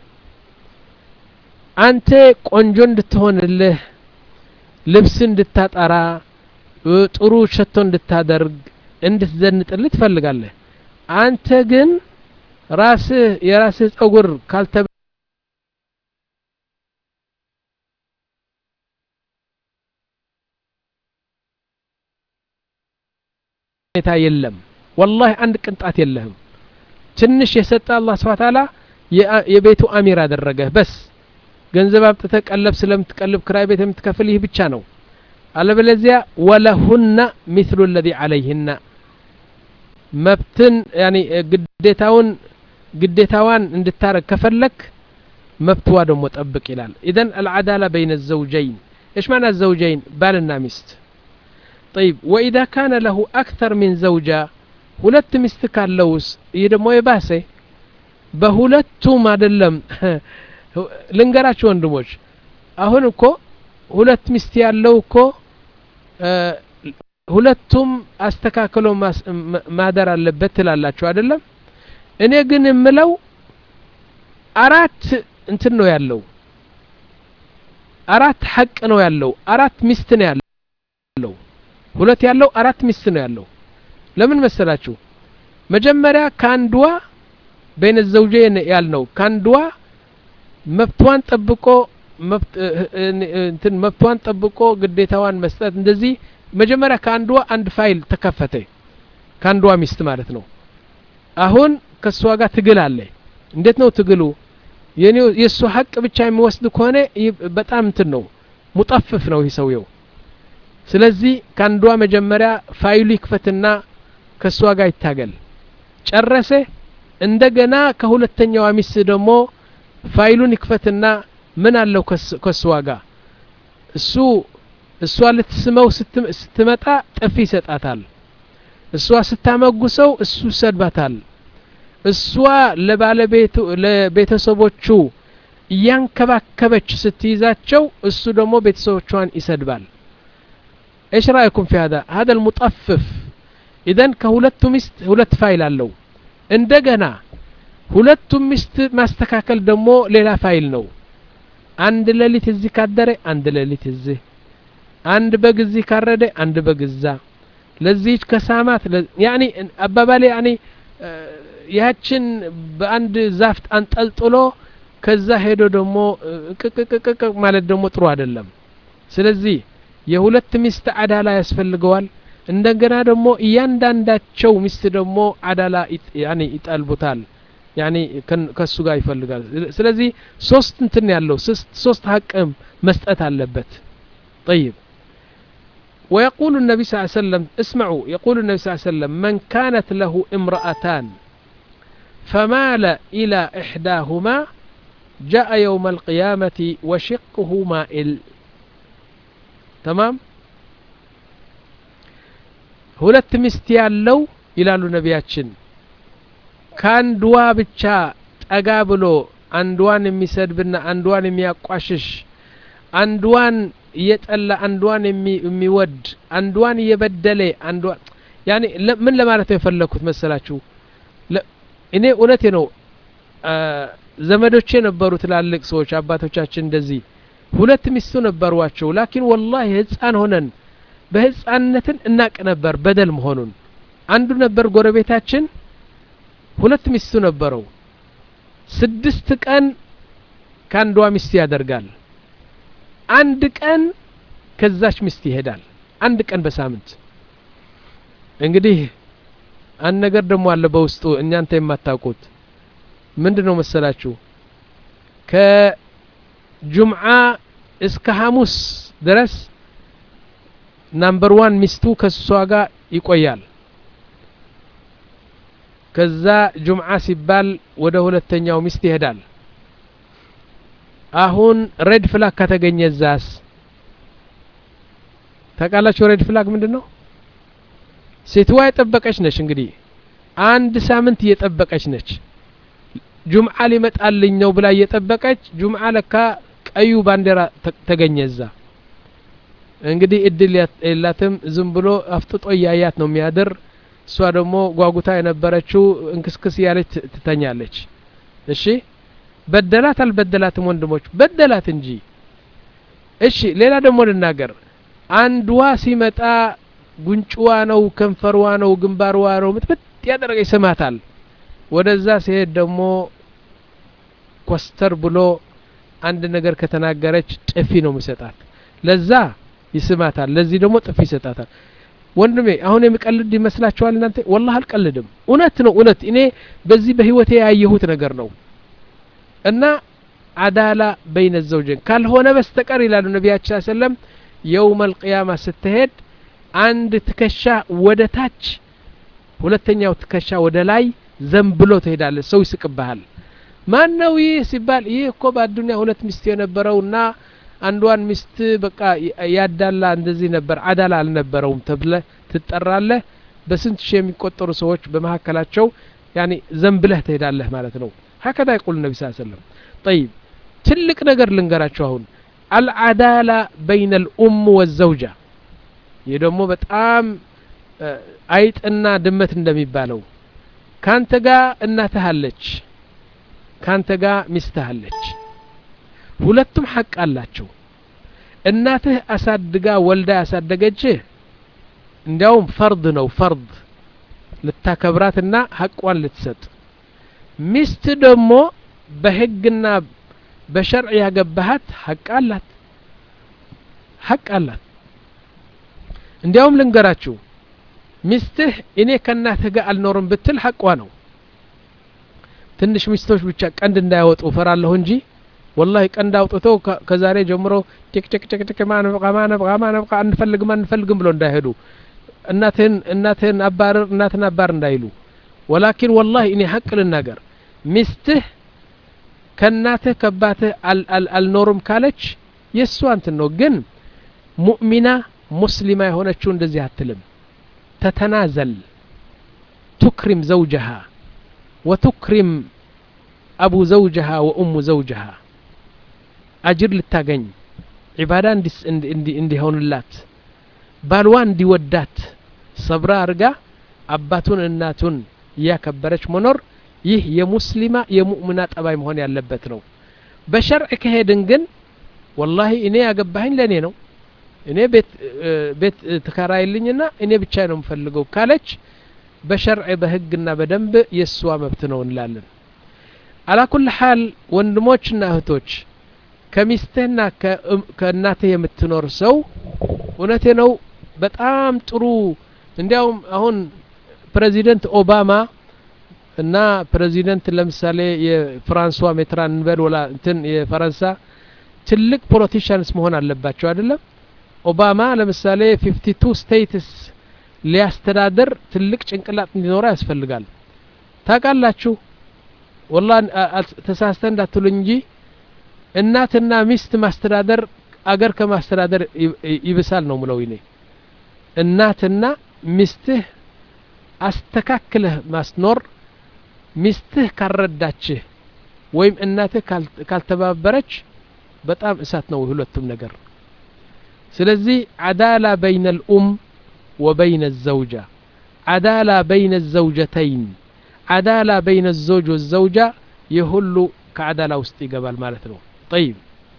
አንተ ቆንጆ እንድትሆንልህ ልብስ እንድታጠራ ጥሩ ሸቶ እንድታደርግ እንድትዘንጥልህ ትፈልጋለህ አንተ ግን ራስህ የራስህ ጸጉር ካልተ ሁኔታ የለም ወላሂ አንድ ቅንጣት የለህም ትንሽ የሰጠ አላህ ስብሐ ተዓላ የቤቱ አሚር አደረገህ በስ ገንዘብ አምጥተህ ቀለብ ስለምትቀልብ ክራይ ቤት የምትከፍል ይህ ብቻ ነው አለበለዚያ ወለሁና ሚስሉ ለዚ አለይህና መብትን ያኒ ግዴታውን ግዴታዋን እንድታረግ ከፈለክ መብትዋ ደግሞ ጠብቅ ይላል ኢዘን አልዓዳላ በይነ ዘውጀይን ايش معنى الزوجين بالنا ميست طيب واذا كان له اكثر من زوجه ሁለት ሚስት ካለውስ ይህ ደግሞ የባሰ በሁለቱም አይደለም ልንገራችሁ ወንድሞች አሁን እኮ ሁለት ሚስት ያለው እኮ ሁለቱም አስተካክሎ ማደር አለበት ትላላችሁ አይደለም እኔ ግን የምለው አራት እንትን ነው ያለው አራት ሐቅ ነው ያለው አራት ሚስት ነው ያለው ሁለት ያለው አራት ሚስት ነው ያለው ለምን መሰላችሁ መጀመሪያ ከአንድዋ በይነ ዘውጀን ያልነው ከአንድዋ መብቷን ጠብቆ እንትን መብቷን ጠብቆ ግዴታዋን መስጠት እንደዚህ መጀመሪያ ከአንዷ አንድ ፋይል ተከፈተ ከአንዷ ሚስት ማለት ነው አሁን ከእሷ ጋር ትግል አለ እንዴት ነው ትግሉ የእሱ ሀቅ ብቻ የሚወስድ ከሆነ በጣም እንትን ነው ሙጠፍፍ ነው ይህ ሰውየው ስለዚህ ከአንዷ መጀመሪያ ፋይሉ ይክፈትና ከእሷ ጋር ይታገል ጨረሰ እንደገና ከሁለተኛዋ ሚስት ደግሞ ፋይሉን ይክፈትና ምን አለው ከእሷ ጋር እሱ እሷ ልትስመው ስትመጣ ጥፊ ይሰጣታል እሷ ስታመጉሰው እሱ ይሰድባታል እሷ ለባለቤቱ ለቤተሰቦቹ እያንከባከበች ስትይዛቸው እሱ ደግሞ ቤተሰቦቿን ይሰድባል ايش رايكم في هذا هذا المطفف اذا ከሁለቱ ሚስት ሁለት ፋይል አለው እንደገና ሁለቱም ሚስት ማስተካከል ደግሞ ሌላ ፋይል ነው አንድ ሌሊት እዚህ ካደረ አንድ ሌሊት እዚህ አንድ በግ እዚህ ካረደ አንድ በግ እዛ ለዚህች ከሳማት ያኒ አባባሌ ያኒ ያችን በአንድ ዛፍ አንጠልጥሎ ከዛ ሄዶ ደግሞ ቅቅቅቅቅ ማለት ደግሞ ጥሩ አይደለም ስለዚህ የሁለት ሚስት አዳላ ያስፈልገዋል እንደገና ደግሞ እያንዳንዳቸው ሚስት ደግሞ አዳላ ያኒ ይጠልቡታል ያኒ ከሱ ጋር ይፈልጋል ስለዚህ ሶስት እንትን ያለው ሶስት ሀቅም መስጠት አለበት طيب ويقول النبي صلى الله عليه وسلم اسمعوا يقول النبي صلى الله عليه وسلم من كانت له امرأتان فمال إلى إحداهما جاء يوم القيامة وشقه مائل تمام ሁለት ሚስት ያለው ይላሉ ነቢያችን ከአንድዋ ብቻ ጠጋ ብሎ አንድዋን የሚሰድብና አንድዋን የሚያቋሽሽ አንድዋን እየጠላ አንድዋን የሚወድ አንድዋን እየበደለ አንድዋን ያኔ ምን ለማለት ነው የፈለግኩት መሰላችሁ እኔ እውነቴ ነው ዘመዶቼ ነበሩ ትላልቅ ሰዎች አባቶቻችን እንደዚህ ሁለት ሚስቱ ነበሯቸው ላኪን ወላሂ ህፃን ሆነን በህፃንነትን እናቅ ነበር በደል መሆኑን አንዱ ነበር ጎረቤታችን ሁለት ሚስቱ ነበረው ስድስት ቀን ከአንዷ ሚስት ያደርጋል አንድ ቀን ከዛች ሚስት ይሄዳል አንድ ቀን በሳምንት እንግዲህ አንድ ነገር ደግሞ አለ በውስጡ እናንተ የማታውቁት ምንድን ነው መሰላችሁ ከጁምዓ እስከ ሐሙስ ድረስ ናምበር ዋን ሚስቱ ከሷ ጋር ይቆያል ከዛ ጁምዓ ሲባል ወደ ሁለተኛው ሚስት ይሄዳል አሁን ሬድ ፍላግ ከተገኘ ዛስ ታውቃላችሁ ሬድ ፍላግ ምንድን ነው ሴትዋ የጠበቀች ነች እንግዲህ አንድ ሳምንት እየጠበቀች ነች ጁምዓ ሊመጣልኝ ነው ብላ እየጠበቀች ጁምዓ ለካ ቀዩ ባንዲራ ተገኘ እዛ እንግዲህ እድል የላትም ዝም ብሎ አፍጥጦ እያያት ነው የሚያድር እሷ ደግሞ ጓጉታ የነበረችው እንክስክስ እያለች ትተኛለች እሺ በደላት አልበደላትም ወንድሞች በደላት እንጂ እሺ ሌላ ደግሞ ልናገር አንድዋ ሲመጣ ጉንጭዋ ነው ከንፈርዋ ነው ግንባርዋ ነው ምጥምጥ ያደረገ ይስማታል ወደዛ ሲሄድ ደግሞ ኮስተር ብሎ አንድ ነገር ከተናገረች ጥፊ ነው የሚሰጣት ለዛ ይስማታል ለዚህ ደግሞ ጥፊ ይሰጣታል ወንድሜ አሁን የሚቀልድ ይመስላችኋል እናንተ ወላህ አልቀልድም እውነት ነው እውነት እኔ በዚህ በህይወቴ ያየሁት ነገር ነው እና አዳላ በይነ ዘውጀን ካልሆነ በስተቀር ይላሉ ነቢያችን ሰለም የውም አልቅያማ ስትሄድ አንድ ትከሻ ወደ ታች ሁለተኛው ትከሻ ወደ ላይ ዘንብሎ ትሄዳለ ሰው ይስቅብሃል ማን ነው ይህ ሲባል ይህ እኮ በአዱኒያ ሁለት ሚስት የነበረውና አንዷን ሚስት በቃ ያዳላ እንደዚህ ነበር አዳላ አልነበረውም ተብለ ትጠራለህ በስንት ሺህ የሚቆጠሩ ሰዎች በመካከላቸው ያኒ ዘንብለህ ትሄዳለህ ማለት ነው ሀከዛ ይቁል ነቢ ስ ሰለም ጠይብ ትልቅ ነገር ልንገራቸው አሁን አልዓዳላ በይነ ልኡም ወዘውጃ ይህ ደግሞ በጣም አይጥና ድመት እንደሚባለው ካንተ ጋር እናትህ አለች ካንተ ጋር ሚስትህ አለች ሁለቱም ሐቅ አላቸው እናትህ አሳድጋ ወልዳ ያሳደገችህ እንዲያውም ፈርድ ነው ፈርድ ልታከብራትና ሐቋን ልትሰጥ ሚስት ደግሞ በህግና በሸርዕ ያገባሃት ሐቅ አላት ሐቅ አላት እንዲያውም ልንገራችሁ ሚስትህ እኔ ከእናትህ ጋር አልኖርም ብትል ሐቋ ነው ትንሽ ሚስቶች ብቻ ቀንድ እንዳያወጡ ፈራለሁ እንጂ ወላሂ ቀንድ አውጥተው ከዛሬ ጀምሮ ጭቅጭቅጭቅጭቅ ማነብቃ ማነብቃ ማነብቃ አንፈልግም አንፈልግም ብሎ እንዳይሄዱ እናትህን እናትህን አባርር እናትን አባር እንዳይሉ ወላኪን ወላሂ እኔ ሀቅ ልናገር ሚስትህ ከእናትህ ከአባትህ አልኖርም ካለች የእሷ እንትን ነው ግን ሙእሚና ሙስሊማ የሆነችው እንደዚህ አትልም ተተናዘል ቱክሪም ዘውጀሃ ወቱክሪም አቡ ዘውጀሃ ወኡሙ ዘውጀሃ አጅር ልታገኝ ዒባዳ እንዲሆንላት ባልዋ እንዲወዳት ሰብራ አርጋ አባቱን እናቱን እያከበረች መኖር ይህ የሙስሊማ የሙእምና ጠባይ መሆን ያለበት ነው በሸርዕ ከሄድን ግን ወላሂ እኔ ያገባኸኝ ለእኔ ነው እኔ ቤት ቤት ትከራይልኝና እኔ ብቻ ነው የምፈልገው ካለች በሸርዕ በህግና በደንብ የእሷ መብት ነው እንላለን አላኩል ሀል ወንድሞችና እህቶች ከሚስትህና ከእናትህ የምትኖር ሰው እውነቴ ነው በጣም ጥሩ እንዲያውም አሁን ፕሬዚደንት ኦባማ እና ፕሬዚደንት ለምሳሌ የፍራንሷ ሜትራን እንበል ወላ እንትን የፈረንሳ ትልቅ ፖለቲሽያንስ መሆን አለባቸው አይደለም ኦባማ ለምሳሌ ፊፍቲ ቱ ስቴትስ ሊያስተዳድር ትልቅ ጭንቅላት እንዲኖረው ያስፈልጋል ታውቃላችሁ ወላ ተሳስተ እንዳትሉኝ እንጂ እናትና ሚስት ማስተዳደር አገር ከማስተዳደር ይብሳል ነው ምለው ይኔ እናትና ሚስትህ አስተካክለህ ማስኖር ሚስትህ ካልረዳችህ ወይም እናትህ ካልተባበረች በጣም እሳት ነው ሁለቱም ነገር ስለዚህ አዳላ በይነ ልኡም ወበይነ ዘውጃ አዳላ በይነ ዘውጀተይን አዳላ በይነ ዘውጅ ወዘውጃ የሁሉ ከአዳላ ውስጥ ይገባል ማለት ነው ጠይብ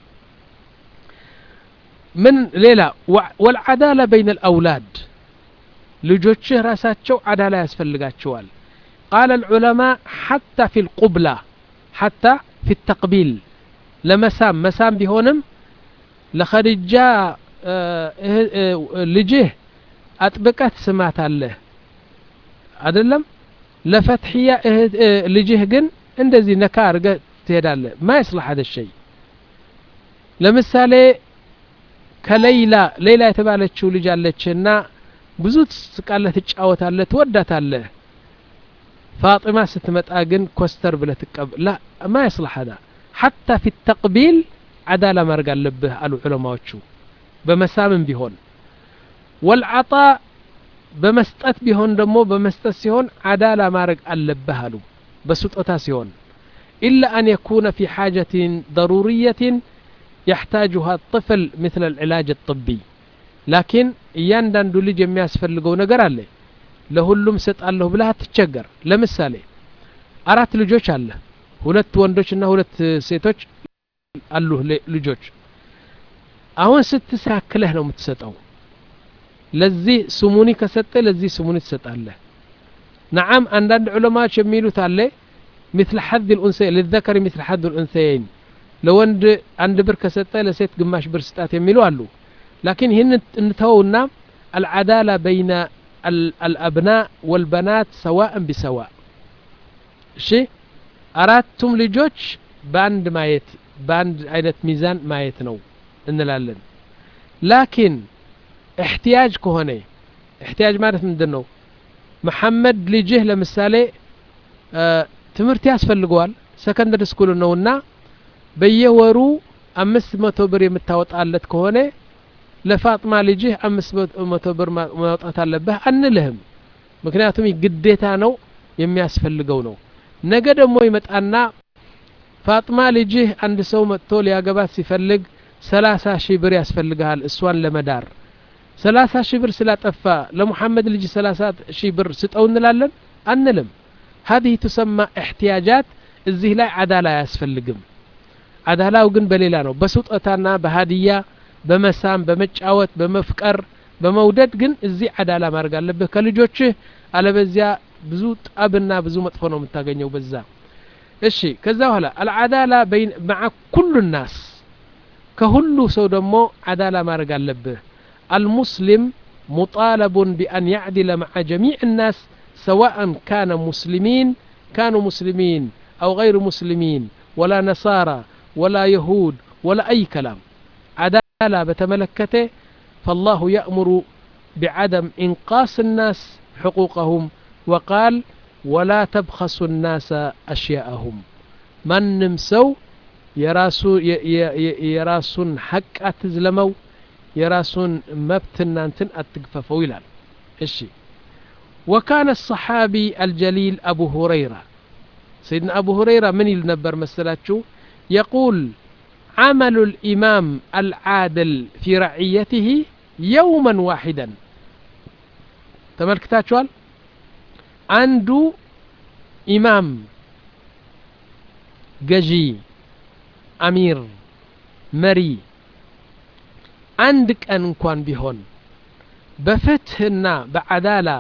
ምን ሌላ ወልዓዳላ በይነ ልአውላድ ልጆችህ ራሳቸው አዳላ ያስፈልጋቸዋል ቃለ ልዑለማء ሓታ ፊ ልቁብላ ሓታ ፊ ተቅቢል ለመሳም መሳም ቢሆንም ለኸድጃ ልጅህ አጥብቀህ ትስማት አለህ አደለም ለፈትሕያ ልጅህ ግን እንደዚህ ነካ አድርገህ ትሄዳለህ ማ ይስላሕ ሀደ ሸይ ለምሳሌ ከሌይላ ሌላ የተባለችው ልጅ አለችና ብዙ ትስቃለህ ትጫወታለህ ትወዳታለህ ፋጢማ ስትመጣ ግን ኮስተር ብለህ ትቀብ ላ ማ ይስላሕ ሀዳ ሓታ ፊ ተቅቢል ዓዳላ ማድረግ አለብህ አሉ ዑለማዎቹ በመሳምም ቢሆን ወልዓጣ በመስጠት ቢሆን ደግሞ በመስጠት ሲሆን ዓዳላ ማድረግ አለብህ አሉ በስጦታ ሲሆን ኢላ አን የኩነ ፊ ሓጀትን ضሩርየትን يحتاجها الطفل مثل العلاج الطبي لكن እያንዳንዱ ልጅ የሚያስፈልገው ነገር አለ ለሁሉም ሰጣለሁ ብለህ አትቸገር ለምሳሌ አራት ልጆች አለ ሁለት ወንዶችና ሁለት ሴቶች አሉ ልጆች አሁን ስትሳክለህ ነው የምትሰጠው ለዚህ ስሙኒ ከሰጠ ለዚህ ስሙኒ ትሰጣለህ ነዓም አንዳንድ ዑለማዎች የሚሉት አለ مثل حظ الأنثيين للذكر مثل حظ الأنثيين ለወንድ አንድ ብር ከሰጠ ለሴት ግማሽ ብር ስጣት የሚሉ አሉ ላኪን ይህን እንተውና አልዓዳላ በይነ አልአብናእ ወልበናት ሰዋእን ቢሰዋእ እሺ አራቱም ልጆች በአንድ ማየት በአንድ አይነት ሚዛን ማየት ነው እንላለን ላኪን እሕትያጅ ከሆነ እሕትያጅ ማለት ምንድን ነው መሐመድ ልጅህ ለምሳሌ ትምህርት ያስፈልገዋል ሰከንደሪ ስኩል ነውና በየወሩ አምስት መቶ ብር የምታወጣለት ከሆነ ለፋጥማ ልጅህ አምስት መቶ ብር ማውጣት አለብህ አንልህም ምክንያቱም ግዴታ ነው የሚያስፈልገው ነው ነገ ደግሞ ይመጣና ፋጥማ ልጅህ አንድ ሰው መጥቶ ሊያገባት ሲፈልግ ሰላሳ ሺህ ብር ያስፈልግሃል እሷን ለመዳር ሰላሳ ሺህ ብር ስላጠፋ ለሙሐመድ ልጅ ሰላሳ ሺህ ብር ስጠው እንላለን አንልም هذه تسمى احتياجات እዚህ ላይ አዳላ አያስፈልግም አዳላው ግን በሌላ ነው በስጦታና በሀዲያ በመሳም በመጫወት በመፍቀር በመውደድ ግን እዚህ አዳላ ማድረግ አለብህ ከልጆችህ አለበዚያ ብዙ ጣብና ብዙ መጥፎ ነው የምታገኘው በዛ እሺ ከዛ በኋላ አልዓዳላ መዓ ኩሉ ናስ ከሁሉ ሰው ደግሞ አዳላ ማድረግ አለብህ አልሙስሊም ሙጣለቡን ቢአን ያዕድለ መዓ ጀሚዕ الናስ سواء كان مسلمين كانوا مسلمين أو غير مسلمين ولا نصارى ولا يهود ولا أي كلام عدالة بتملكته فالله يأمر بعدم إنقاص الناس حقوقهم وقال ولا تبخسوا الناس أشياءهم من نمسو يراسو يراسون حق أتزلمو يراسون مبتنا انتن أتقففوا يلال الشي وكان الصحابي الجليل أبو هريرة سيدنا أبو هريرة من يلنبر مسلاتشو يقول عمل الإمام العادل في رعيته يوما واحدا تملكتاتشوال عنده إمام ججي أمير مري አንድ ቀን እንኳን ቢሆን በፍትህና በዓዳላ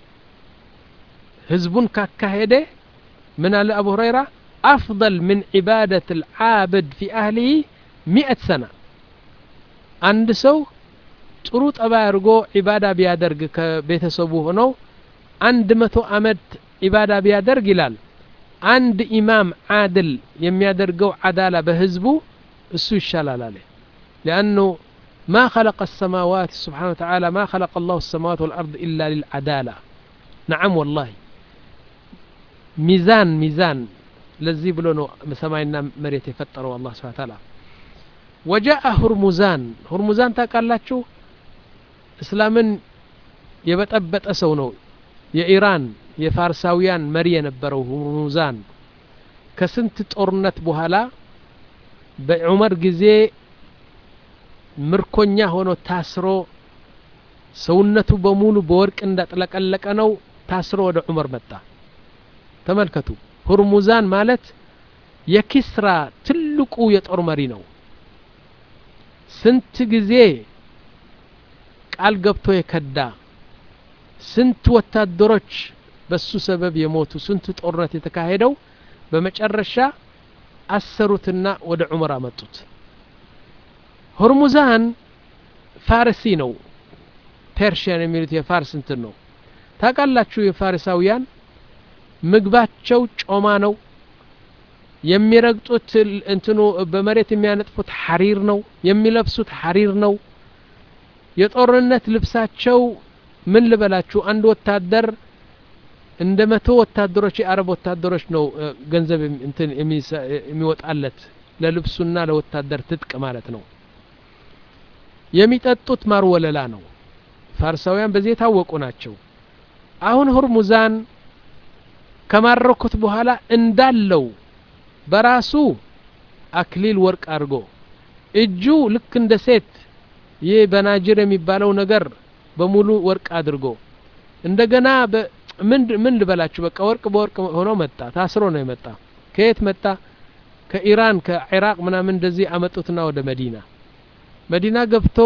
ህዝቡን ካካሄደ ምን አለ አቡ ሁረይራ አፍضል ምን ዒባደት ልዓብድ ፊ አህሊህ ሚእት ሰና አንድ ሰው ጥሩ ጠባይ አድርጎ ዒባዳ ቢያደርግ ከቤተሰቡ ሆነው አንድ መቶ አመት ዒባዳ ቢያደርግ ይላል አንድ ኢማም ዓድል የሚያደርገው ዓዳላ በህዝቡ እሱ ይሻላል አለ ሊአኑ ما خلق السماوات سبحانه وتعالى ما خلق الله السماوات والأرض إلا للعدالة نعم والله ميزان ميزان لذي بلونو سماينا مريت يفتروا الله سبحانه وتعالى وجاء هرمزان هرمزان ታውቃላችሁ እስላምን የበጠበጠ ሰው ነው የኢራን የፋርሳውያን መሪ የነበረው ሁርሙዛን ከስንት ጦርነት በኋላ በዑመር ጊዜ ምርኮኛ ሆኖ ታስሮ ሰውነቱ በሙሉ በወርቅ እንዳጥለቀለቀ ነው ታስሮ ወደ ዑመር መጣ ተመልከቱ ሁርሙዛን ማለት የኪስራ ትልቁ የጦር መሪ ነው ስንት ጊዜ ቃል ገብቶ የከዳ ስንት ወታደሮች በሱ ሰበብ የሞቱ ስንት ጦርነት የተካሄደው በመጨረሻ አሰሩትና ወደ ዑመር አመጡት ሆርሙዛን ፋርሲ ነው ፐርሽያን የሚሉት የፋርስ እንትን ነው ታውቃላችሁ የፋሪሳውያን ምግባቸው ጮማ ነው የሚረግጡት እንትኑ በመሬት የሚያነጥፉት ሐሪር ነው የሚለብሱት ሐሪር ነው የጦርነት ልብሳቸው ምን ልበላችሁ አንድ ወታደር እንደ መቶ ወታደሮች የአረብ ወታደሮች ነው ገንዘብ እንትን የሚወጣለት ለልብሱና ለወታደር ትጥቅ ማለት ነው የሚጠጡት ማር ወለላ ነው ፋርሳውያን በዚህ የታወቁ ናቸው አሁን ሁርሙዛን ከማረኩት በኋላ እንዳለው በራሱ አክሊል ወርቅ አድርጎ እጁ ልክ እንደ ሴት ይህ በናጅር የሚባለው ነገር በሙሉ ወርቅ አድርጎ እንደገና ምን ልበላችሁ በቃ ወርቅ በወርቅ ሆኖ መጣ ታስሮ ነው የመጣ ከየት መጣ ከኢራን ከኢራቅ ምናምን እንደዚህ አመጡትና ወደ መዲና መዲና ገብቶ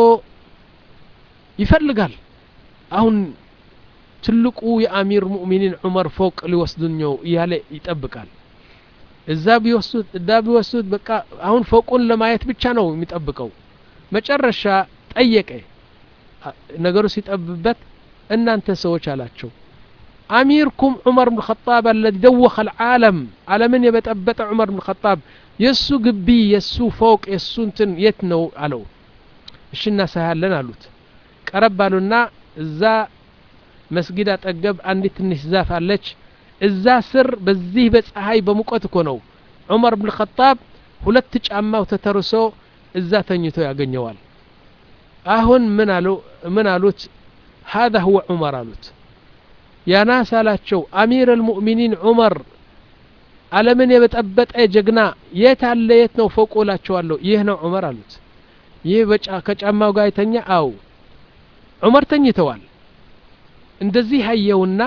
ይፈልጋል አሁን ትልቁ የአሚር ሙእሚኒን ዑመር ፎቅ ሊወስዱኝ ነው እያለ ይጠብቃል እዛ ቢወስዱት እዳ ቢወስዱት በቃ አሁን ፎቁን ለማየት ብቻ ነው የሚጠብቀው መጨረሻ ጠየቀ ነገሩ ሲጠብበት እናንተ ሰዎች አላቸው አሚርኩም ዑመር ብን ኸጣብ አለዚ ደወኸ ልዓለም ዓለምን የበጠበጠ ዑመር ብን ኸጣብ የእሱ ግቢ የእሱ ፎቅ የእሱ እንትን የት ነው አለው እሺ እናሳያለን አሉት ቀረብ አሉና እዛ መስጊድ አጠገብ አንዲት ትንሽ ዛፍ አለች እዛ ስር በዚህ በፀሐይ በሙቀት እኮ ነው ዑመር ብን ኸጣብ ሁለት ጫማው ተተርሶ እዛ ተኝቶ ያገኘዋል አሁን ምን አሉ ምን አሉት هذا هو ዑመር አሉት ያናስ አላቸው አሚር አልሙእሚኒን ዑመር ዓለምን የበጠበጠ ጀግና የት አለ የት ነው ፎቁ እላቸዋለሁ ይህ ነው ዑመር አሉት ይህ ከጫማው ጋር የተኛ አው ዑመር ተኝተዋል እንደዚህ አየውና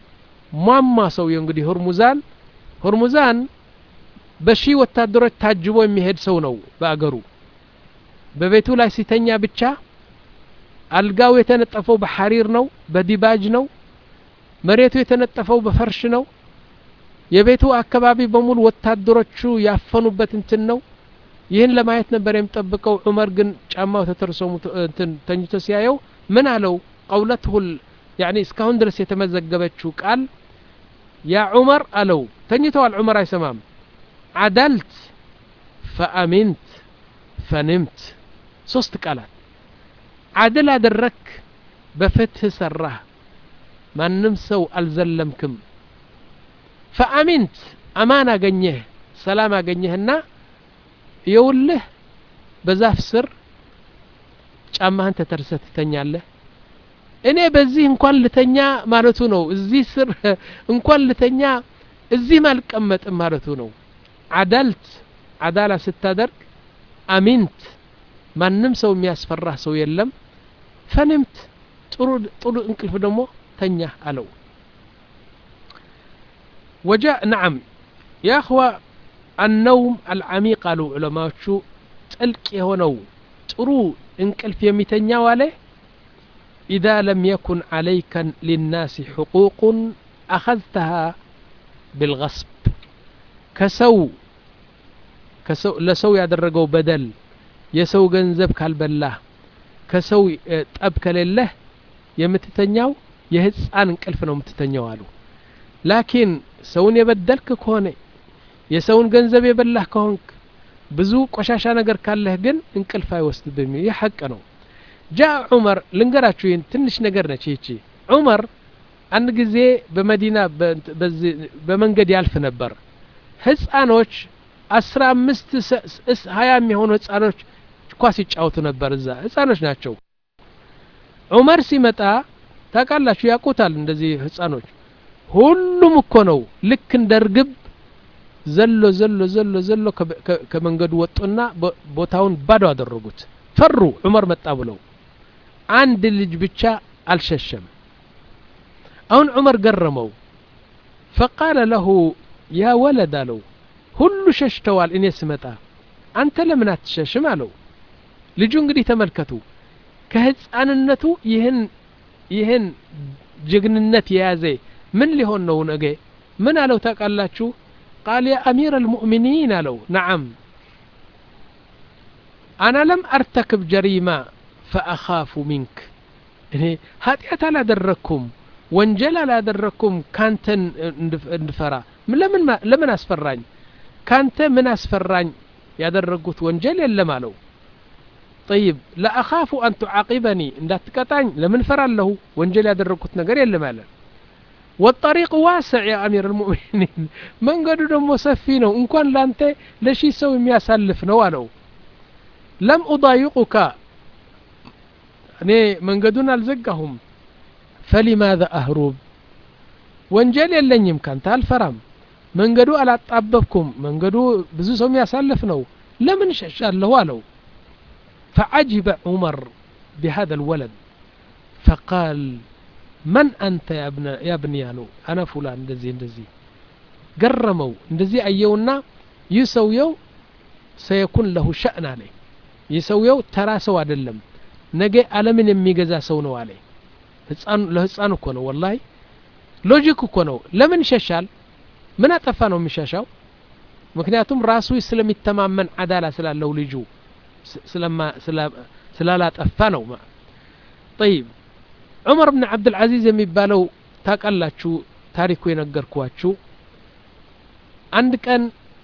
ሟማ ሰውየው እንግዲህ ሁርሙዛን ሁርሙዛን በሺ ወታደሮች ታጅቦ የሚሄድ ሰው ነው በአገሩ በቤቱ ላይ ሲተኛ ብቻ አልጋው የተነጠፈው በሐሪር ነው በዲባጅ ነው መሬቱ የተነጠፈው በፈርሽ ነው የቤቱ አካባቢ በሙሉ ወታደሮቹ ያፈኑበት እንትን ነው ይህን ለማየት ነበር የሚጠብቀው ዑመር ግን ጫማው ተተርሶ ተኝቶ ሲያየው ምን አለው ቀውለትሁል ያኒ እስካሁን ድረስ የተመዘገበችው ቃል ያ ዑመር አለው ተኝተዋል ዑመር አይሰማም አዳልት ፈአሚንት ፈንምት ሶስት ቃላት አድል አደረክ በፍትህ ሰራህ ማንም ሰው አልዘለምክም ፈአሚንት አማን አገኘህ ሰላም አገኘህና የውልህ በዛፍ ስር ጫማህን ተተርሰህ ትተኛለህ እኔ በዚህ እንኳን ልተኛ ማለቱ ነው እዚህ ስር እንኳን ልተኛ እዚህም አልቀመጥም ማለቱ ነው አዳልት አዳላ ስታደርግ አሚንት ማንም ሰው የሚያስፈራህ ሰው የለም ፈንምት ጥሩ ጥሩ እንቅልፍ ደግሞ ተኛ አለው وجاء نعم يا أخوة النوم العميق قالوا علماء ጥልቅ የሆነው ጥሩ እንቅልፍ የሚተኛው አለ ኢዛ ለም የኩን ዓለይከ ሊናሲ ሕቁቁን አኸዝተሃ ብልገስብ ከሰው ለሰው ያደረገው በደል የሰው ገንዘብ ካልበላህ ከሰው ጠብ ከሌለህ የምትተኛው የህፃን እንቅልፍ ነው የምትተኛው አሉ ላኪን ሰውን የበደልክ ከሆነ የሰውን ገንዘብ የበላህ ከሆንክ ብዙ ቆሻሻ ነገር ካለህ ግን እንቅልፍ አይወስድብም ይህ ሐቅ ነው ጃ ዑመር ልንገራችሁ ይህን ትንሽ ነገር ነች ይቺ ዑመር አንድ ጊዜ በመዲና በመንገድ ያልፍ ነበር ህፃኖች አስራ አምስት ሀያ የሚሆኑ ህፃኖች ኳስ ይጫወቱ ነበር እዛ ህፃኖች ናቸው ዑመር ሲመጣ ታውቃላችሁ ያውቁታል እንደዚህ ህፃኖች ሁሉም እኮ ነው ልክ እንደ ርግብ ዘሎ ዘሎ ዘሎ ዘሎ ከመንገዱ ወጡና ቦታውን ባዶ አደረጉት ፈሩ ዑመር መጣ ብለው አንድ ልጅ ብቻ አልሸሸም አሁን ዑመር ገረመው ፈቃለ ለሁ ያ ወለድ አለው ሁሉ ሸሽተዋል እኔ ስመጣ አንተ ለምን አትሸሽም አለው ልጁ እንግዲህ ተመልከቱ ከህፃንነቱ ይህን ይህን ጀግንነት የያዘ ምን ሊሆን ነው ነገ ምን አለው ታውቃላችሁ ቃል ያ አሚር አልሙእሚኒን አለው ነዓም አና ለም አርተክብ ጀሪማ ፈአኻፉ ሚንክ እኔ ኃጢአት አላደረግኩም ወንጀል አላደረግኩም ካንተን እንድፈራ ለምን አስፈራኝ ካንተ ምን አስፈራኝ ያደረጉት ወንጀል የለም አለው ጠይብ ለአኻፉ አን ቱዓቂበኒ እንዳትቀጣኝ ለምን ፈራለሁ ወንጀል ያደረግኩት ነገር የለም አለ ወጠሪቅ ዋስዕ ያ አሚር ልሙእሚኒን መንገዱ ደግሞ ሰፊ ነው እንኳን ላንተ ለሺህ ሰው የሚያሳልፍ ነው አለው ለም ኡዳይቁካ እኔ መንገዱን አልዘጋሁም ፈሊማذا አህሩብ ወንጀል የለኝም ካንተ አልፈራም መንገዱ አላጣበብኩም መንገዱ ብዙ ሰው የሚያሳልፍ ነው ለምን ሸሻለሁ አለው فعجب عمر بهذا الولد فقال من أنت يا ابن يا ابني አለው أنا فلان እንደዚህ እንደዚህ ገረመው እንደዚህ አየውና ይህ ሰውየው ሰየኩን ለሁ ሸእን አለ ይህ ሰውየው ተራ ሰው አይደለም ነገ ዓለምን የሚገዛ ሰው ነው አለ ለህፃን እኮ ነው ወላሂ ሎጂክ እኮ ነው ለምን ይሸሻል ምን አጠፋ ነው የሚሻሻው ምክንያቱም ራሱ ስለሚተማመን አዳላ ስላለው ልጁ ስላላጠፋ ነው ጠይብ ዑመር ብን ዓብድልዓዚዝ የሚባለው ታቃላችሁ ታሪኩ የነገርኳችሁ አንድ ቀን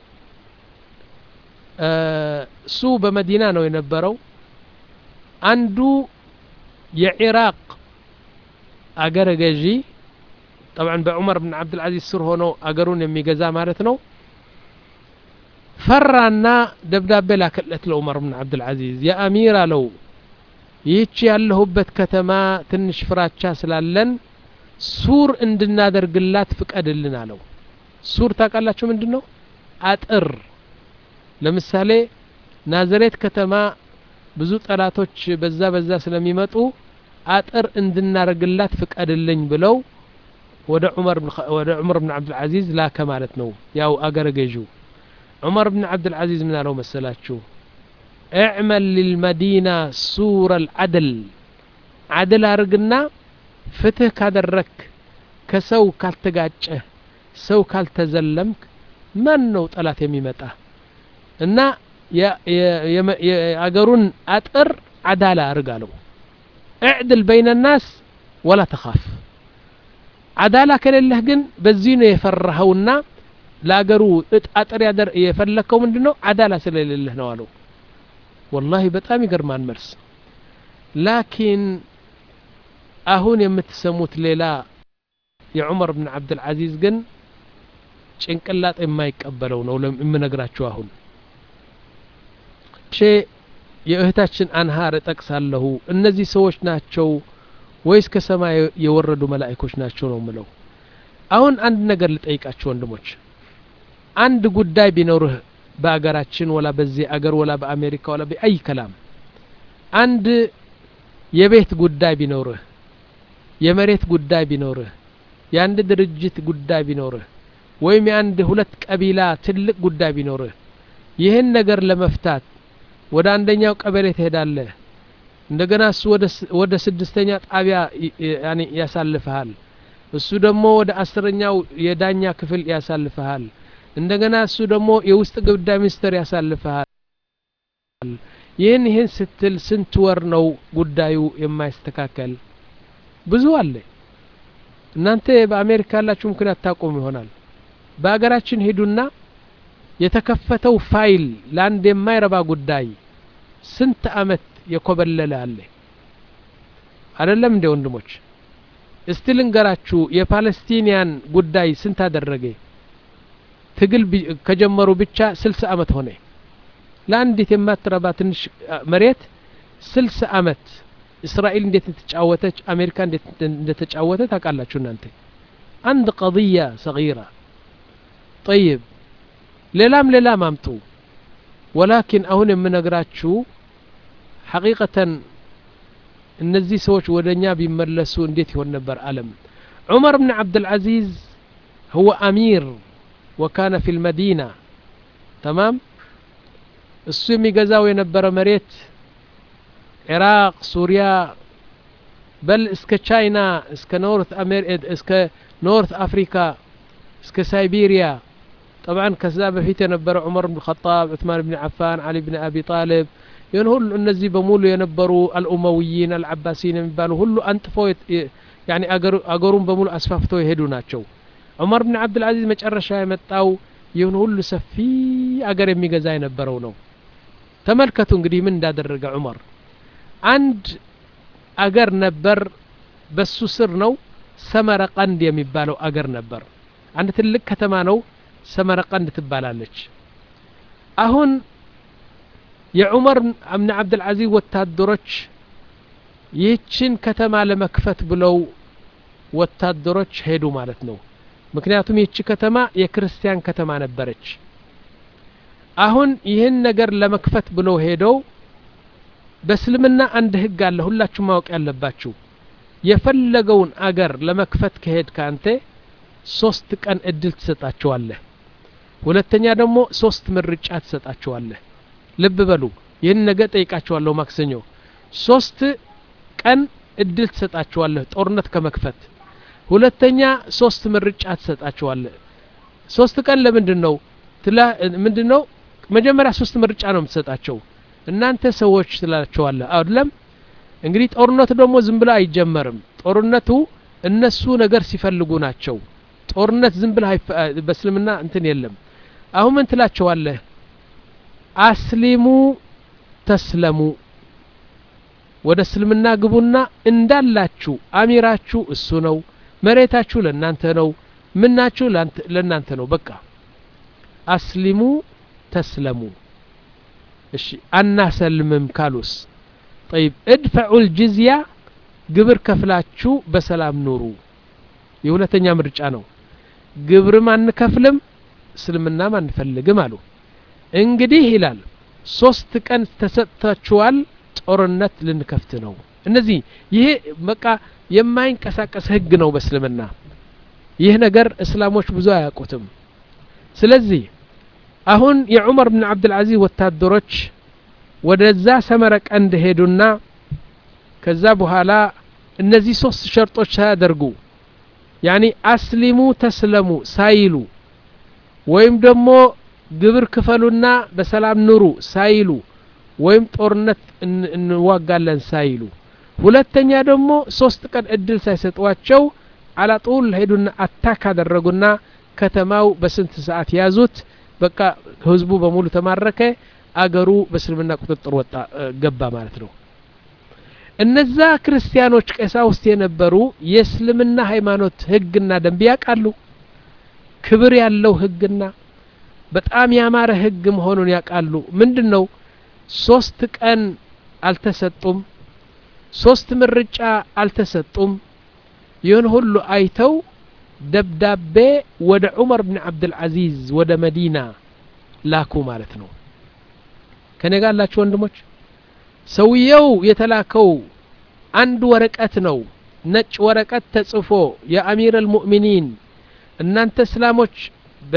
እሱ በመዲና ነው የነበረው አንዱ የኢራቅ አገረ ገዢ ጠብዓን በዑመር ብን ዓብድልዓዚዝ ስር ሆኖ አገሩን የሚገዛ ማለት ነው ፈራና ደብዳቤ ላከለት ለዑመር ብን ዓብድልዓዚዝ የአሚር አለው ይህች ያለሁበት ከተማ ትንሽ ፍራቻ ስላለን ሱር እንድናደርግላት ፍቀድልን አለው ሱር ታውቃላችሁ ምንድን ነው አጥር ለምሳሌ ናዝሬት ከተማ ብዙ ጠላቶች በዛ በዛ ስለሚመጡ አጥር እንድናደርግላት ፍቀድልኝ ብለው ወደ ዑመር ብን ዓብድልዓዚዝ ላከ ማለት ነው ያው አገረ ገዢው ዑመር ብን ዓብድልዓዚዝ ምን አለው መሰላችሁ اعمل للمدينة سور العدل عدل አርግና ፍትህ ካደረክ ከሰው ካልተጋጨህ ሰው ካልተዘለምክ ማን ነው ጠላት የሚመጣ እና የአገሩን አጥር አዳላ አርግ አለው اعدل بين الناس ولا تخاف አዳላ ከሌለህ ግን በዚህ ነው የፈራኸውና ለአገሩ አጥር የፈለግከው ምንድን ነው አዳላ ስለሌለህ ነው አለው ወላሂ በጣም ይገርማል መልስ ላኪን አሁን የምትሰሙት ሌላ የዑመር ብን ዓብድልዓዚዝ ግን ጭንቅላጥ የማይቀበለው ነው የምነግራችሁ አሁን ሼ የእህታችን አንሃር እጠቅሳለሁ እነዚህ ሰዎች ናቸው ወይስ ከሰማይ የወረዱ መላእኮች ናቸው ነው ምለው አሁን አንድ ነገር ልጠይቃችሁ ወንድሞች አንድ ጉዳይ ቢኖርህ በአገራችን ወላ በዚህ አገር ወላ በአሜሪካ ወላ በአይ ከላም አንድ የቤት ጉዳይ ቢኖርህ የመሬት ጉዳይ ቢኖርህ የአንድ ድርጅት ጉዳይ ቢኖርህ ወይም የአንድ ሁለት ቀቢላ ትልቅ ጉዳይ ቢኖርህ ይህን ነገር ለመፍታት ወደ አንደኛው ቀበሌ ትሄዳለህ እንደገና እሱ ወደ ስድስተኛ ጣቢያ ያኔ ያሳልፈሃል እሱ ደግሞ ወደ አስረኛው የዳኛ ክፍል ያሳልፈሃል እንደገና እሱ ደግሞ የውስጥ ጉዳይ ሚኒስትር ያሳልፈሃል ይህን ይህን ስትል ስንት ወር ነው ጉዳዩ የማይስተካከል ብዙ አለ እናንተ በአሜሪካ ያላችሁ ምክንያት ታቆሙ ይሆናል በሀገራችን ሄዱና የተከፈተው ፋይል ለአንድ የማይረባ ጉዳይ ስንት አመት የኮበለለ አለ አይደለም እንደ ወንድሞች እስቲ ልንገራችሁ የፓለስቲኒያን ጉዳይ ስንት አደረገ ትግል ከጀመሩ ብቻ ስልሳ አመት ሆነ ለአንዲት የማትረባ ትንሽ መሬት ስልሳ አመት እስራኤል እንዴት እንደተጫወተች አሜሪካ እንዴት እንደተጫወተ ታውቃላችሁ እናንተ አንድ ቀضية صغيرة طيب ሌላም ሌላም አምጡ ወላኪን አሁን የምነግራችሁ ሐቂቀተን እነዚህ ሰዎች ወደ እኛ ቢመለሱ እንዴት ይሆን ነበር አለም ዑመር ብን ዓብድልዓዚዝ هو أمير وكان في المدينة تمام እሱ የሚገዛው የነበረ መሬት ኢራቅ ሱሪያ በል እስከ ቻይና እስከ ኖርት እስከ ኖርት አፍሪካ እስከ ሳይቤሪያ طبعا ከዛ በፊት የነበረ ዑመር ብን ኸጣብ ዑትማን ብን ዓፋን አሊ ብን አቢ ጣልብ ይህን ሁሉ እነዚህ በሙሉ የነበሩ አልኡመውይን አልዓባሲን የሚባሉ ሁሉ አንጥፈው ያኒ አገሩን በሙሉ አስፋፍተው የሄዱ ናቸው ዑመር ብን ዓብድልዓዚዝ መጨረሻ የመጣው ይህን ሁሉ ሰፊ አገር የሚገዛ የነበረው ነው ተመልከቱ እንግዲህ ምን እንዳደረገ ዑመር አንድ አገር ነበር በሱ ስር ነው ሰመረቀንድ የሚባለው አገር ነበር አንድ ትልቅ ከተማ ነው ሰመረቀንድ ትባላለች አሁን የዑመር ብን ዓብድልዓዚዝ ወታደሮች ይህችን ከተማ ለመክፈት ብለው ወታደሮች ሄዱ ማለት ነው ምክንያቱም ይህች ከተማ የክርስቲያን ከተማ ነበረች አሁን ይህን ነገር ለመክፈት ብለው ሄደው በእስልምና አንድ ህግ አለ ሁላችሁ ማወቅ ያለባችሁ የፈለገውን አገር ለመክፈት ከሄድ ከአንተ ሶስት ቀን እድል ትሰጣቸዋለህ ሁለተኛ ደግሞ ሶስት ምርጫ ትሰጣቸዋለህ ልብ በሉ ይህን ነገር ጠይቃቸዋለሁ ማክሰኞ ሶስት ቀን እድል ትሰጣቸዋለህ ጦርነት ከመክፈት ሁለተኛ ሶስት ምርጫ ትሰጣቸዋለህ ሶስት ቀን ለምንድን ነው ምንድን ነው መጀመሪያ ሶስት ምርጫ ነው የምትሰጣቸው እናንተ ሰዎች ትላቸዋለህ አይደለም እንግዲህ ጦርነቱ ደግሞ ዝም ብሎ አይጀመርም ጦርነቱ እነሱ ነገር ሲፈልጉ ናቸው ጦርነት ዝም ብለህ በእስልምና እንትን የለም አሁን ምን ትላቸዋለህ አስሊሙ ተስለሙ ወደ እስልምና ግቡና እንዳላችሁ አሚራችሁ እሱ ነው መሬታችሁ ለእናንተ ነው ምናችሁ ለእናንተ ነው በቃ አስሊሙ ተስለሙ እሺ አናሰልምም ካሉስ ጠይብ እድፈዑ ልጅዝያ ግብር ከፍላችሁ በሰላም ኑሩ የሁለተኛ ምርጫ ነው ግብርም አንከፍልም እስልምናም አንፈልግም አሉ እንግዲህ ይላል ሶስት ቀን ተሰጥታችኋል ጦርነት ልንከፍት ነው እነዚህ ይሄ በቃ የማይንቀሳቀስ ህግ ነው በእስልምና ይህ ነገር እስላሞች ብዙ አያውቁትም ስለዚህ አሁን የዑመር ብን ዓብድልዓዚዝ ወታደሮች ወደዛ ሰመረ ቀንድ ሄዱና ከዛ በኋላ እነዚህ ሶስት ሸርጦች ሳያደርጉ ያኒ አስሊሙ ተስለሙ ሳይሉ ወይም ደግሞ ግብር ክፈሉና በሰላም ኑሩ ሳይሉ ወይም ጦርነት እንዋጋለን ሳይሉ ሁለተኛ ደግሞ ሶስት ቀን እድል ሳይሰጧቸው አላጡል ሄዱና አታክ አደረጉና ከተማው በስንት ሰዓት ያዙት በቃ ህዝቡ በሙሉ ተማረከ አገሩ በእስልምና ቁጥጥር ወጣ ገባ ማለት ነው እነዛ ክርስቲያኖች ቀሳውስት የነበሩ የእስልምና ሃይማኖት ህግና ደንብ ያውቃሉ ክብር ያለው ህግና በጣም ያማረ ህግ መሆኑን ያውቃሉ ምንድን ነው ሶስት ቀን አልተሰጡም ሶስት ምርጫ አልተሰጡም ይህን ሁሉ አይተው ደብዳቤ ወደ ዑመር ብን ዓብድልዓዚዝ ወደ መዲና ላኩ ማለት ነው ከኔ ጋር ያላችሁ ወንድሞች ሰውየው የተላከው አንድ ወረቀት ነው ነጭ ወረቀት ተጽፎ የአሚር አልሙእሚኒን እናንተ እስላሞች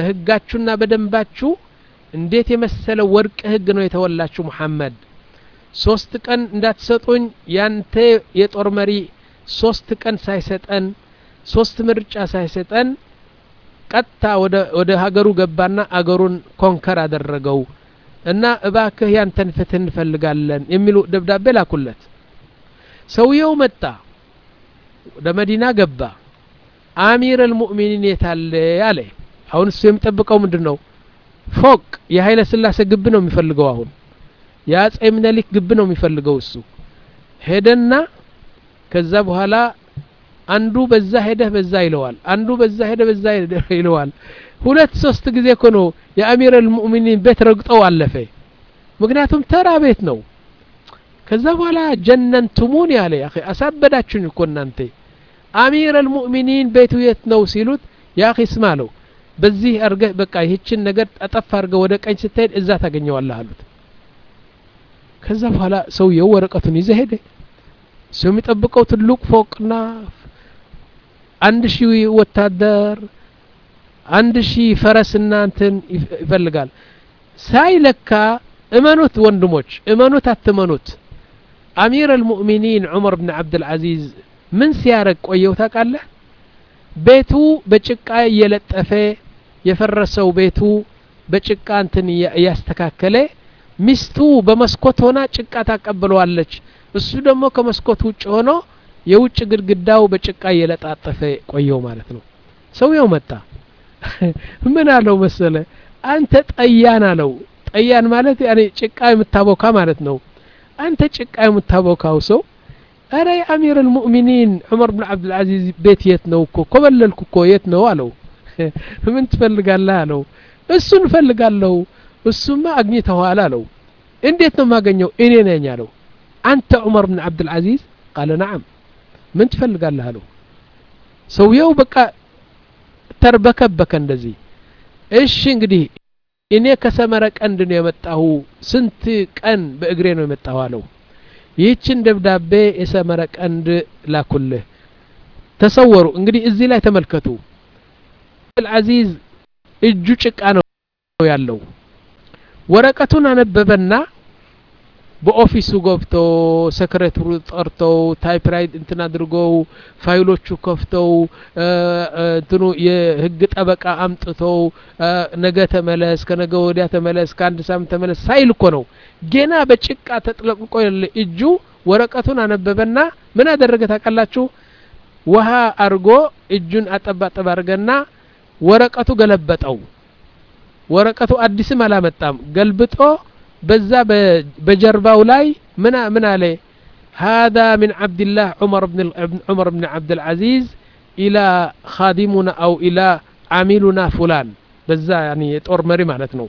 በህጋችሁና በደንባችሁ እንዴት የመሰለ ወርቅ ህግ ነው የተወላችሁ ሙሐመድ ሶስት ቀን እንዳትሰጡኝ ያንተ የጦር መሪ ሶስት ቀን ሳይሰጠን ሶስት ምርጫ ሳይሰጠን ቀጥታ ወደ ሀገሩ ገባና አገሩን ኮንከር አደረገው እና እባክህ ያንተን ፍትህ እንፈልጋለን የሚሉ ደብዳቤ ላኩለት ሰውየው መጣ ወደ መዲና ገባ አሚር አልሙእሚኒን የታለ አለ አሁን እሱ የሚጠብቀው ምንድን ነው ፎቅ የኃይለ ስላሴ ግብ ነው የሚፈልገው አሁን የአጼ ምኒልክ ግብ ነው የሚፈልገው እሱ ሄደና ከዛ በኋላ አንዱ በዛ ሄደህ በዛ ይለዋል አንዱ በዛ ሄደ በዛ ይለዋል ሁለት ሶስት ጊዜ እኮ ነው የአሚር አልሙእሚኒን ቤት ረግጠው አለፈ ምክንያቱም ተራ ቤት ነው ከዛ በኋላ ጀነንቱሙን ያለ ያ አሳበዳችሁኝ እኮ እናንተ አሚር አልሙእሚኒን ቤቱ የት ነው ሲሉት ያ ስማ አለው በዚህ አርገህ በቃ ይህችን ነገር ጠጠፍ አድርገህ ወደ ቀኝ ስትሄድ እዛ ታገኘዋለህ አሉት ከዛ በኋላ ሰውየው ወረቀቱን ይዘ ሄደ ሰው የሚጠብቀው ትልቅ ፎቅና አንድ ሺህ ወታደር አንድ ሺህ ፈረስና እንትን ይፈልጋል ሳይለካ እመኑት ወንድሞች እመኑት አትመኑት አሚር አልሙእሚኒን ዑመር ብን ዓብድልዓዚዝ ምን ሲያረግ ቆየው ታውቃለህ ቤቱ በጭቃ እየለጠፈ የፈረሰው ቤቱ በጭቃ እንትን እያስተካከለ ሚስቱ በመስኮት ሆና ጭቃ ታቀብለዋለች እሱ ደግሞ ከመስኮት ውጭ ሆኖ የውጭ ግድግዳው በጭቃ እየለጣጠፈ ቆየው ማለት ነው ሰውየው መጣ ምን አለው መሰለ አንተ ጠያን አለው ጠያን ማለት ያኔ ጭቃ የምታቦካ ማለት ነው አንተ ጭቃ የምታቦካው ሰው አረ የአሚር አልሙእሚኒን ዑመር ብን ዓብድልዓዚዝ ቤት የት ነው እኮ ኮበለልኩ እኮ የት ነው አለው ምን ትፈልጋለህ አለው እሱን እፈልጋለሁ እሱማ አግኝተኸዋል አለው እንዴት ነው የማገኘው እኔ ነኝ አለው አንተ ዑመር ብን ዓብድልዓዚዝ ቃለ ነዓም ምን ትፈልጋለህ አለው ሰውየው በቃ ተርበከበከ እንደዚህ እሺ እንግዲህ እኔ ከሰመረ ቀንድ ነው የመጣሁ ስንት ቀን በእግሬ ነው የመጣሁ አለው ይህችን ደብዳቤ የሰመረ ቀንድ ላኩልህ ተሰወሩ እንግዲህ እዚህ ላይ ተመልከቱ አልዓዚዝ እጁ ጭቃ ነው ያለው ወረቀቱን አነበበና በኦፊሱ ገብተው ሰክሬተሩ ጠርተው ታይፕራይት እንትን አድርገው ፋይሎቹ ከፍተው እንትኑ የህግ ጠበቃ አምጥተው ነገ ተመለስ ከነገ ወዲያ ተመለስ ከአንድ ሳምንት ተመለስ ሳይል እኮ ነው ገና በጭቃ ተጥለቅልቆ ያለ እጁ ወረቀቱን አነበበና ምን አደረገ ታውቃላችሁ ውሃ አርጎ እጁን አጠባጠብ አርገና ወረቀቱ ገለበጠው ወረቀቱ አዲስም አላመጣም ገልብጦ በዛ በጀርባው ላይ ምን ምን አለ هذا من عبد الله عمر بن عمر بن عبد العزيز إلى خادمنا أو إلى عاملنا فلان በዛ ያኒ የጦር መሪ ማለት ነው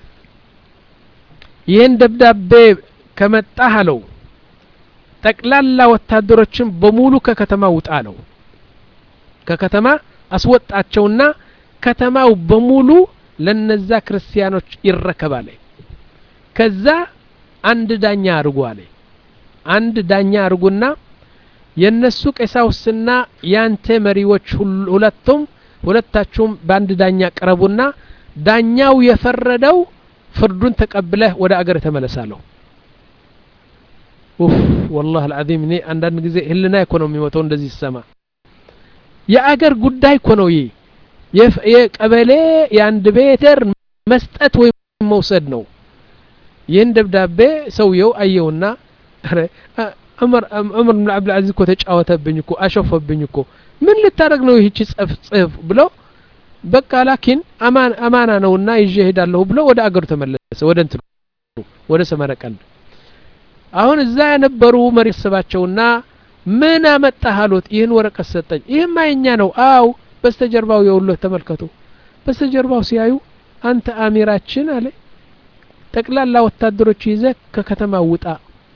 ይህን ደብዳቤ ከመጣህ አለው ጠቅላላ ወታደሮችን በሙሉ ከከተማ ውጣ አለው ከከተማ አስወጣቸውና ከተማው በሙሉ ለነዛ ክርስቲያኖች ይረከባል ከዛ አንድ ዳኛ አርጉ አለ አንድ ዳኛ አርጉና የነሱ ቀሳውስትና ያንተ መሪዎች ሁለቱም ሁለታችሁም በአንድ ዳኛ ቅረቡና ዳኛው የፈረደው ፍርዱን ተቀብለህ ወደ አገር ተመለሳለሁ ኡፍ ወላህ አልዓዚም እኔ አንዳንድ ጊዜ ህልና እኮ ነው የሚሞተው እንደዚህ ሲሰማ የአገር ጉዳይ እኮ ነው ይህ የቀበሌ የአንድ ቤተር መስጠት ወይም መውሰድ ነው ይህን ደብዳቤ ሰውየው አየውና ዑመር ብን ዓብድልዓዚዝ እኮ ተጫወተብኝ እኮ አሾፈብኝ እኮ ምን ልታደረግ ነው ይህች ጽፍ ጽፍ ብሎ በቃ ላኪን አማና ነውና ይዤ ሄዳለሁ ብሎ ወደ አገሩ ተመለሰ ወደ እንትኑ ወደ ሰመረቀንድ አሁን እዛ የነበሩ መሪ ሰባቸውና ምን አመጣህ አሉት ይህን ወረቀት ሰጠኝ ይህም አይኛ ነው አው በስተጀርባው የውሎት ተመልከቱ በስተጀርባው ሲያዩ አንተ አሚራችን አለ ጠቅላላ ወታደሮች ይዘ ከከተማ ውጣ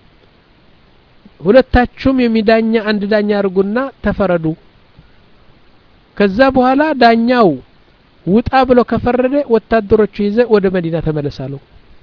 ሁለታችሁም የሚዳኛ አንድ ዳኛ አድርጉና ተፈረዱ ከዛ በኋላ ዳኛው ውጣ ብሎ ከፈረደ ወታደሮቹ ይዘ ወደ መዲና ተመለሳለሁ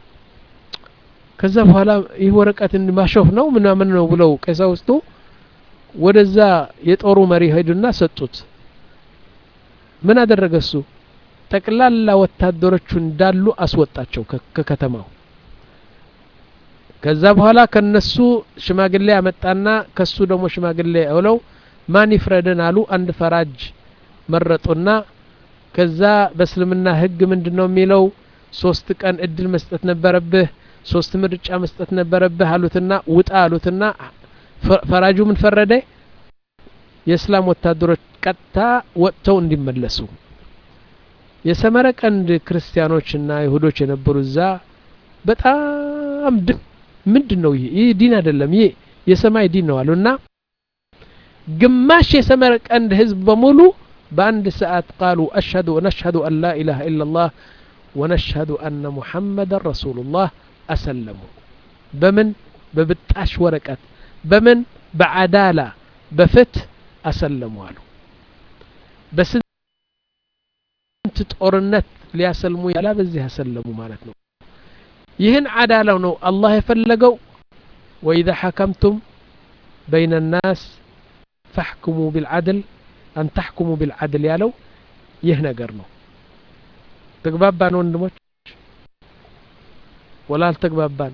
ከዛ በኋላ ይህ ወረቀት ማሾፍ ነው ምናምን ነው ብለው ቀሳውስቱ ወደዛ የጦሩ መሪ ሄዱና ሰጡት ምን አደረገ እሱ ጠቅላላ ወታደሮቹ እንዳሉ አስወጣቸው ከከተማው ከዛ በኋላ ከነሱ ሽማግሌ አመጣና ከሱ ደግሞ ሽማግሌ አውለው ማን ይፍረደን አሉ አንድ ፈራጅ መረጡና ከዛ በእስልምና ህግ ምንድን ነው የሚለው ሶስት ቀን እድል መስጠት ነበረብህ ሶስት ምርጫ መስጠት ነበረብህ አሉትና ውጣ አሉትና ፈራጁ ምን ፈረደ የእስላም ወታደሮች ቀጥታ ወጥተው እንዲመለሱ የሰመረ ቀንድ ክርስቲያኖችና ይሁዶች የነበሩ እዛ በጣም ድ ምንድን ነው ይህ ይህ ዲን አይደለም ይህ የሰማይ ዲን ነው አሉና ግማሽ የሰመረ ቀንድ ህዝብ በሙሉ በአንድ ሰዓት ቃሉ አሽሀዱ ነሽሀዱ አን ላ ኢላሃ ኢላላህ ወነሽሀዱ አነ ሙሐመደን ረሱሉላህ አሰለሙ በምን በብጣሽ ወረቀት በምን በዓዳላ በፍትህ አሰለሙ አሉ በስንት ጦርነት ሊያሰልሙ ያላ በዚህ አሰለሙ ማለት ነው ይህን ዓዳላው ነው አላህ የፈለገው ወኢዛ ሐከምቱም በይነ ናስ ፈሕኩሙ ቢልዓድል አን ተሕኩሙ ቢልዓድል ያለው ይህ ነገር ነው ተግባባን ወንድሞች ወላ አልተግባባን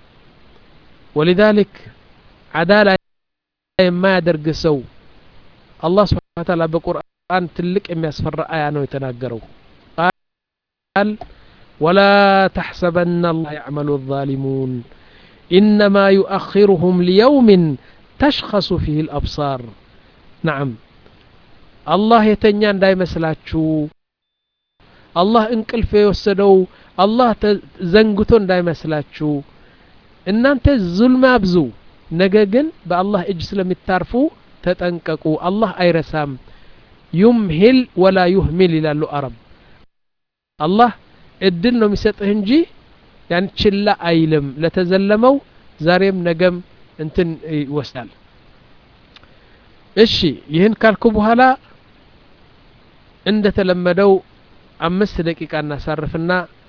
ወሊዛሊክ ዓዳላ የማያደርግ ሰው አላህ ስብሓን ታላ በቁርአን ትልቅ የሚያስፈራ አያ ነው የተናገረው ቃል ወላ ተሕሰበና አላህ ያዕመሉ الظالሙን ኢነማ ዩአኪሩሁም ሊየውምን ተሽኸሱ ፊህ الአብሳር ናዓም አላህ የተኛ እንዳይመስላችሁ አላህ እንቅልፍ የወሰደው አላህ ዘንግቶ እንዳይመስላችሁ እናንተ ዙልም አብዙ ነገ ግን በአላህ እጅ ስለሚታርፉ ተጠንቀቁ አላህ አይረሳም ዩምሂል ወላ ዩህሚል ይላሉ አረብ አላህ እድል ነው የሚሰጥህ እንጂ ያን ችላ አይልም ለተዘለመው ዛሬም ነገም እንትን ይወስዳል እሺ ይህን ካልኩ በኋላ እንደተለመደው አምስት ደቂቃ እናሳርፍና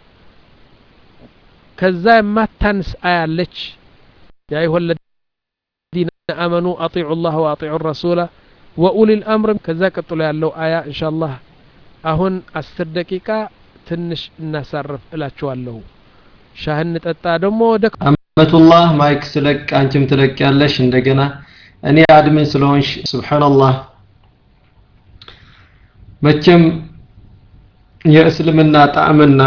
ከዛ የማታንስ አያለች ያ አዩሀ ለዚነ አመኑ አጢዑ ላህ ወአጢዑ ረሱላ ወኡሊ ልአምር ከዛ ቀጥሎ ያለው አያ እንሻ አላህ አሁን አስር ደቂቃ ትንሽ እናሳርፍ እላችኋለሁ ሻህን ጠጣ ደግሞ ወደ አመቱላህ ማይክ ስለቅ አንቺም ትለቅ ያለሽ እንደገና እኔ አድሚን ስለሆንሽ ስብሓንላህ መቼም የእስልምና ጣዕምና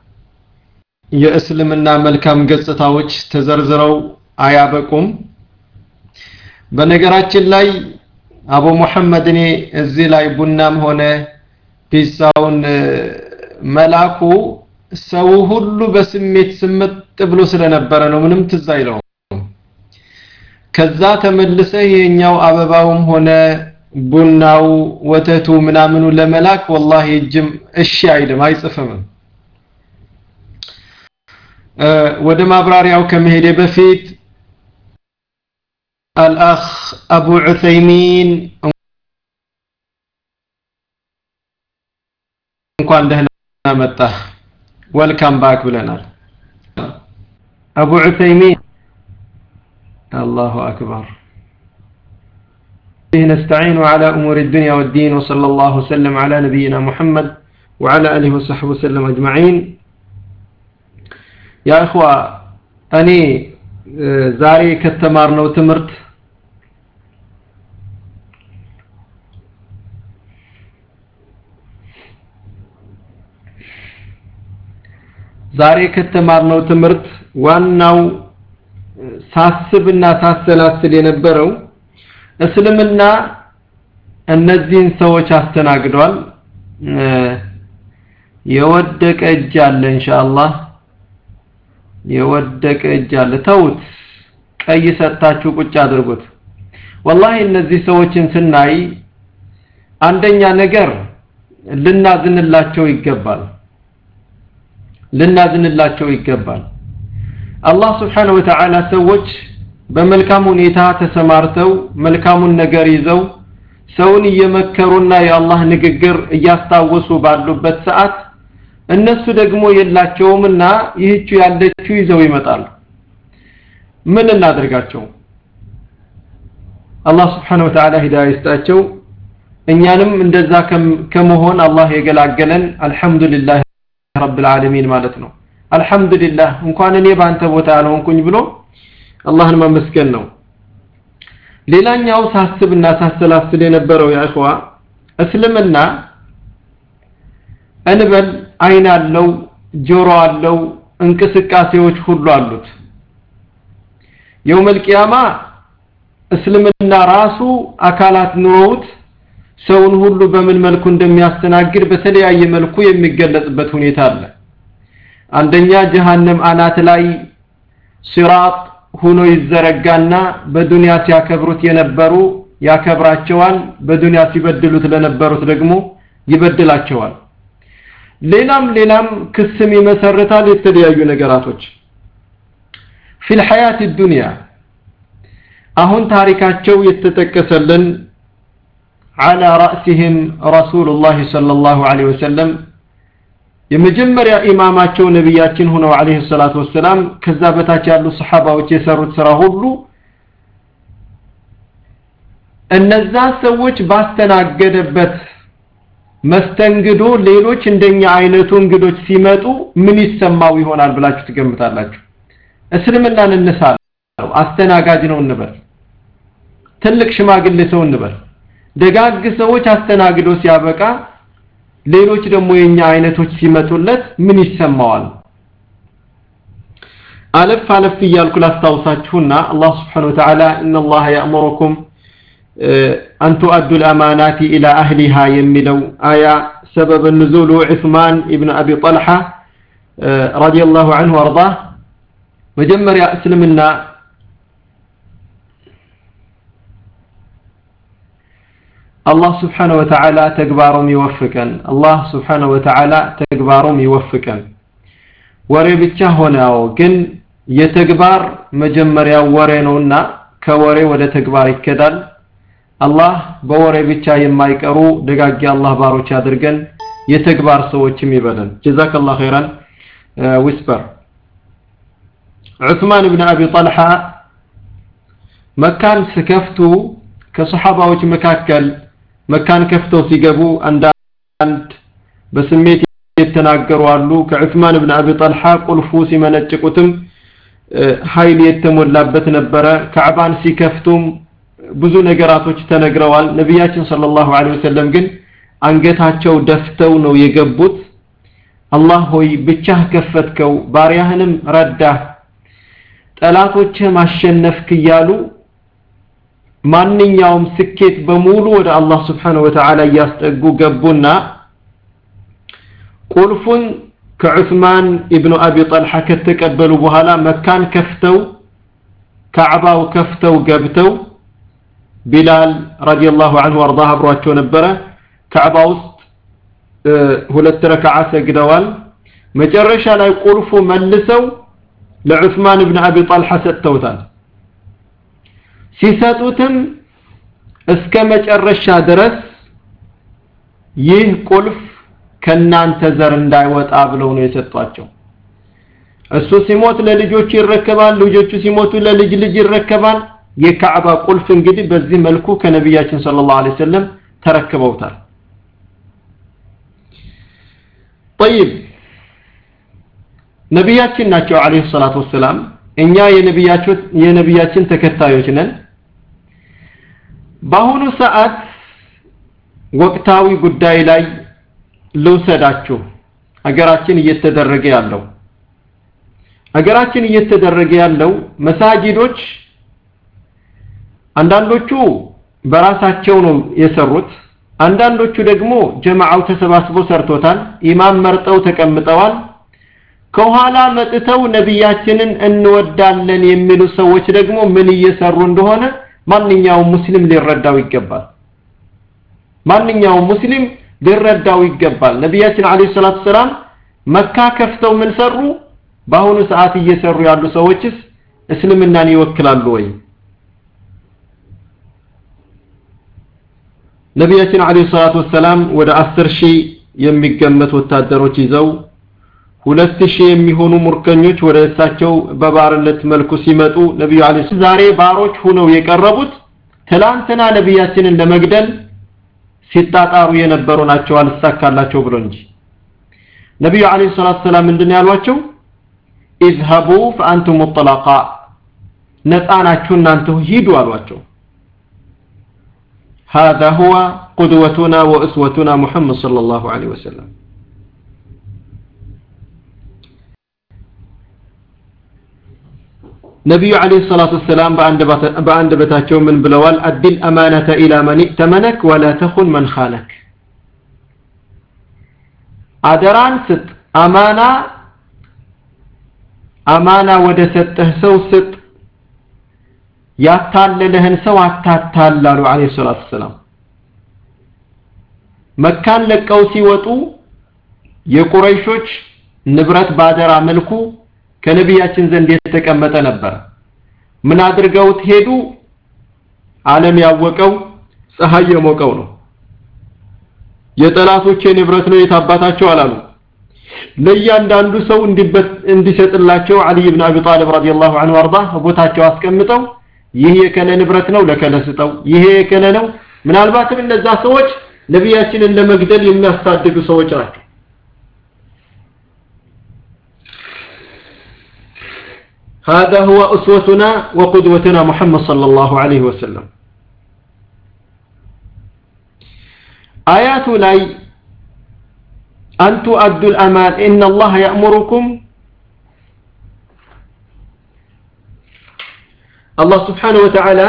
የእስልምና መልካም ገጽታዎች ተዘርዝረው አያበቁም በነገራችን ላይ አቡ ሙሐመድ እኔ እዚህ ላይ ቡናም ሆነ ፒዛውን መላኩ ሰው ሁሉ በስሜት ስምጥ ብሎ ስለነበረ ነው ምንም ትዝ አይለውም ከዛ ተመልሰ ይሄኛው አበባውም ሆነ ቡናው ወተቱ ምናምኑ ለመላክ ወላሂ እጅም እሺ አይልም አይጽፍም ወደ ማብራሪያው ከመሄዴ በፊት አልአኽ አቡ ዑሰይሚን እንኳን ደህና መጣ ወልካም ባክ ብለናል አቡ ዑሰይሚን አላሁ አክበር به نستعين على أمور الدنيا والدين وصلى الله وسلم على نبينا محمد وعلى آله وصحبه وسلم أجمعين يا إخوة أني زاري كتمارنا وتمرت ዛሬ ከተማርነው ትምህርት ዋናው ሳስብና ሳሰላስል የነበረው እስልምና እነዚህን ሰዎች አስተናግዷል የወደቀ እጅ አለ ኢንሻአላህ የወደቀ እጅ አለ ተውት ቀይ ሰጣችሁ ቁጭ አድርጉት ወላሂ እነዚህ ሰዎችን ስናይ አንደኛ ነገር ልናዝንላቸው ይገባል ልናዝንላቸው ይገባል አላህ ስብሓነሁ ወተዓላ ሰዎች በመልካም ሁኔታ ተሰማርተው መልካሙን ነገር ይዘው ሰውን እየመከሩና የአላህ ንግግር እያስታወሱ ባሉበት ሰዓት እነሱ ደግሞ የላቸውምና ይህቹ ያለችው ይዘው ይመጣሉ ምን እናደርጋቸው አላህ ስብሓነሁ ወተዓላ ሂዳያ ይስጣቸው እኛንም እንደዛ ከመሆን አላህ የገላገለን አልሐምዱሊላህ ረብል ዓለሚን ማለት ነው አልሐምዱሊላህ እንኳን እኔ በአንተ ቦታ ያልሆንኩኝ ብሎ አላህን ማመስገን ነው ሌላኛው ሳስብና ሳሰላስል የነበረው ያእኽዋ እስልምና እንበል አይን አለው ጆሮ አለው እንቅስቃሴዎች ሁሉ አሉት የውመል ቂያማ እስልምና ራሱ አካላት ኑሮውት ሰውን ሁሉ በምን መልኩ እንደሚያስተናግድ በተለያየ መልኩ የሚገለጽበት ሁኔታ አለ አንደኛ ጀሃነም አናት ላይ ሲራጥ ሆኖ ይዘረጋና በዱንያ ሲያከብሩት የነበሩ ያከብራቸዋል በዱንያ ሲበድሉት ለነበሩት ደግሞ ይበድላቸዋል ሌላም ሌላም ክስም ይመሰርታል የተለያዩ ነገራቶች ፊል ሐያት ዱንያ አሁን ታሪካቸው የተጠቀሰልን على رأسهم رسول الله صلى الله عليه وسلم የመጀመሪያ ኢማማቸው ነቢያችን ሆነው አለይሂ ሰላቱ ወሰላም ከዛ በታች ያሉ ሰሃባዎች የሰሩት ስራ ሁሉ እነዛ ሰዎች ባስተናገደበት መስተንግዶ ሌሎች እንደኛ አይነቱ እንግዶች ሲመጡ ምን ይሰማው ይሆናል ብላችሁ ትገምታላችሁ እስልምናን እንሳለው አስተናጋጅ ነው እንበል ትልቅ ሽማግሌ ሰው እንበል ደጋግ ሰዎች አስተናግዶ ሲያበቃ ሌሎች ደግሞ የኛ አይነቶች ሲመጡለት ምን ይሰማዋል አለፍ አለፍ እያልኩ ላስታውሳችሁና አላህ ስብሓን ወተዓላ እና አላህ ያእሙሩኩም أن تؤدوا الأمانات إلى أهلها يملو آية سبب النزول عثمان ابن أبي طلحة رضي الله عنه وارضاه مجمر يا أسلمنا الله سبحانه وتعالى تكبارهم يوفقا الله سبحانه وتعالى تكبارهم يوفقا ወሬ ብቻ ሆነው ግን የተግባር መጀመሪያ ወሬ ነውና ከወሬ ወደ ተግባር ይከዳል አላህ በወሬ ብቻ የማይቀሩ ደጋጊ አላህ ባሮች አድርገን የተግባር ሰዎችም ይበለን ጀዛከላህ ኸይራን ዊስፐር ዑስማን ብን አቢ ጠልሓ መካን ስከፍቱ ከሰሓባዎች መካከል መካን ከፍተው ሲገቡ አንዳንድ በስሜት የተናገሩ አሉ ከዑስማን ብን አቢ ጠልሓ ቁልፉ ሲመነጭቁትም ኃይል የተሞላበት ነበረ ካዕባን ሲከፍቱም ብዙ ነገራቶች ተነግረዋል ነቢያችን ሰለላሁ ዐለይሂ ወሰለም ግን አንገታቸው ደፍተው ነው የገቡት አላህ ሆይ ብቻህ ከፈትከው ባሪያህንም ረዳህ ጠላቶችህ ማሸነፍክ እያሉ ማንኛውም ስኬት በሙሉ ወደ አላህ ስብሓነሁ ወተዓላ እያስጠጉ ገቡና ቁልፉን ከዑስማን ኢብኑ አቢ ጠልሓ ከተቀበሉ በኋላ መካን ከፍተው ካዕባው ከፍተው ገብተው ቢላል ረዲየላሁ ዐንሁ ወርዳህ አብሯቸው ነበረ ካዕባ ውስጥ ሁለት ረክዓ ሰግደዋል መጨረሻ ላይ ቁልፉ መልሰው ለዑስማን ብን አቢ ጠልሓ ሰጥተውታል ሲሰጡትም እስከ መጨረሻ ድረስ ይህ ቁልፍ ከናንተ ዘር እንዳይወጣ ብለው ነው የሰጧቸው እሱ ሲሞት ለልጆቹ ይረከባል ልጆቹ ሲሞቱ ለልጅ ልጅ ይረከባል የካዕባ ቁልፍ እንግዲህ በዚህ መልኩ ከነቢያችን ሰለላሁ ዐለይሂ ወሰለም ተረክበውታል طيب ነቢያችን ናቸው አለይሂ ሰላቱ ወሰላም እኛ የነቢያችን የነቢያችን ተከታዮች ነን በአሁኑ ሰዓት ወቅታዊ ጉዳይ ላይ ልውሰዳችሁ አገራችን እየተደረገ ያለው አገራችን እየተደረገ ያለው መሳጅዶች አንዳንዶቹ በራሳቸው ነው የሰሩት አንዳንዶቹ ደግሞ ጀማዓው ተሰባስቦ ሰርቶታል ኢማም መርጠው ተቀምጠዋል ከኋላ መጥተው ነቢያችንን እንወዳለን የሚሉ ሰዎች ደግሞ ምን እየሰሩ እንደሆነ ማንኛውም ሙስሊም ሊረዳው ይገባል ማንኛውም ሙስሊም ሊረዳው ይገባል ነቢያችን አለይሂ ሰላቱ ሰላም መካ ከፍተው ምን ሰሩ በአሁኑ ሰዓት እየሰሩ ያሉ ሰዎችስ እስልምናን ይወክላሉ ወይ ነቢያችን አለይሂ ሰላቱ ወሰላም ወደ አስር ሺህ የሚገመት ወታደሮች ይዘው ሁለት ሺህ የሚሆኑ ሙርከኞች ወደ እሳቸው በባርነት መልኩ ሲመጡ ነቢዩ አለይሂ ዛሬ ባሮች ሁነው የቀረቡት ትላንትና ነቢያችንን ለመግደል ሲጣጣሩ የነበሩ ናቸው አልሳካላቸው ብሎ እንጂ ነቢዩ አለይሂ ሰላቱ ሰላም ምንድን ያሏቸው ኢዝሀቡ ፈአንቱም ሙጠለቃ ነፃ ናችሁ እናንተ ሂዱ አሏቸው هذا هو قدوتنا وأسوتنا محمد صلى الله عليه وسلم ነቢዩ ዓለይሂ ሰላቱ ወሰላም በአንድ በታቸው ምን ብለዋል? አዲል አማነተ ኢላ መን ኢእተመነክ ወላ ተኹን መን ኻነክ። አደራን ስጥ፣ አማና አማና ወደ ሰጠህ ሰው ስጥ፣ ያታለለህን ሰው አታታል አሉ ዓለይሂ ሰላቱ ወሰላም። መካን ለቀው ሲወጡ የቁረይሾች ንብረት ባደራ መልኩ ከነቢያችን ዘንድ የተቀመጠ ነበር። ምን አድርገውት ሄዱ? ዓለም ያወቀው ፀሐይ የሞቀው ነው። የጠላቶቼ ንብረት ነው የታባታቸው አላሉ። ለእያንዳንዱ ሰው እንዲሰጥላቸው አልይ ብን አቢ ጣሊብ ረዲየላሁ ዐንሁ አርዳ ቦታቸው አስቀምጠው ይህ የከለ ንብረት ነው ለከለ ስጠው፣ ይሄ የከለ ነው። ምናልባትም እነዛ ሰዎች ነቢያችንን ለመግደል የሚያስታድዱ ሰዎች ናቸው። هذا هو أسوتنا وقدوتنا محمد صلى الله عليه وسلم آيات لاي أن تؤدوا الأمان إن الله يأمركم الله سبحانه وتعالى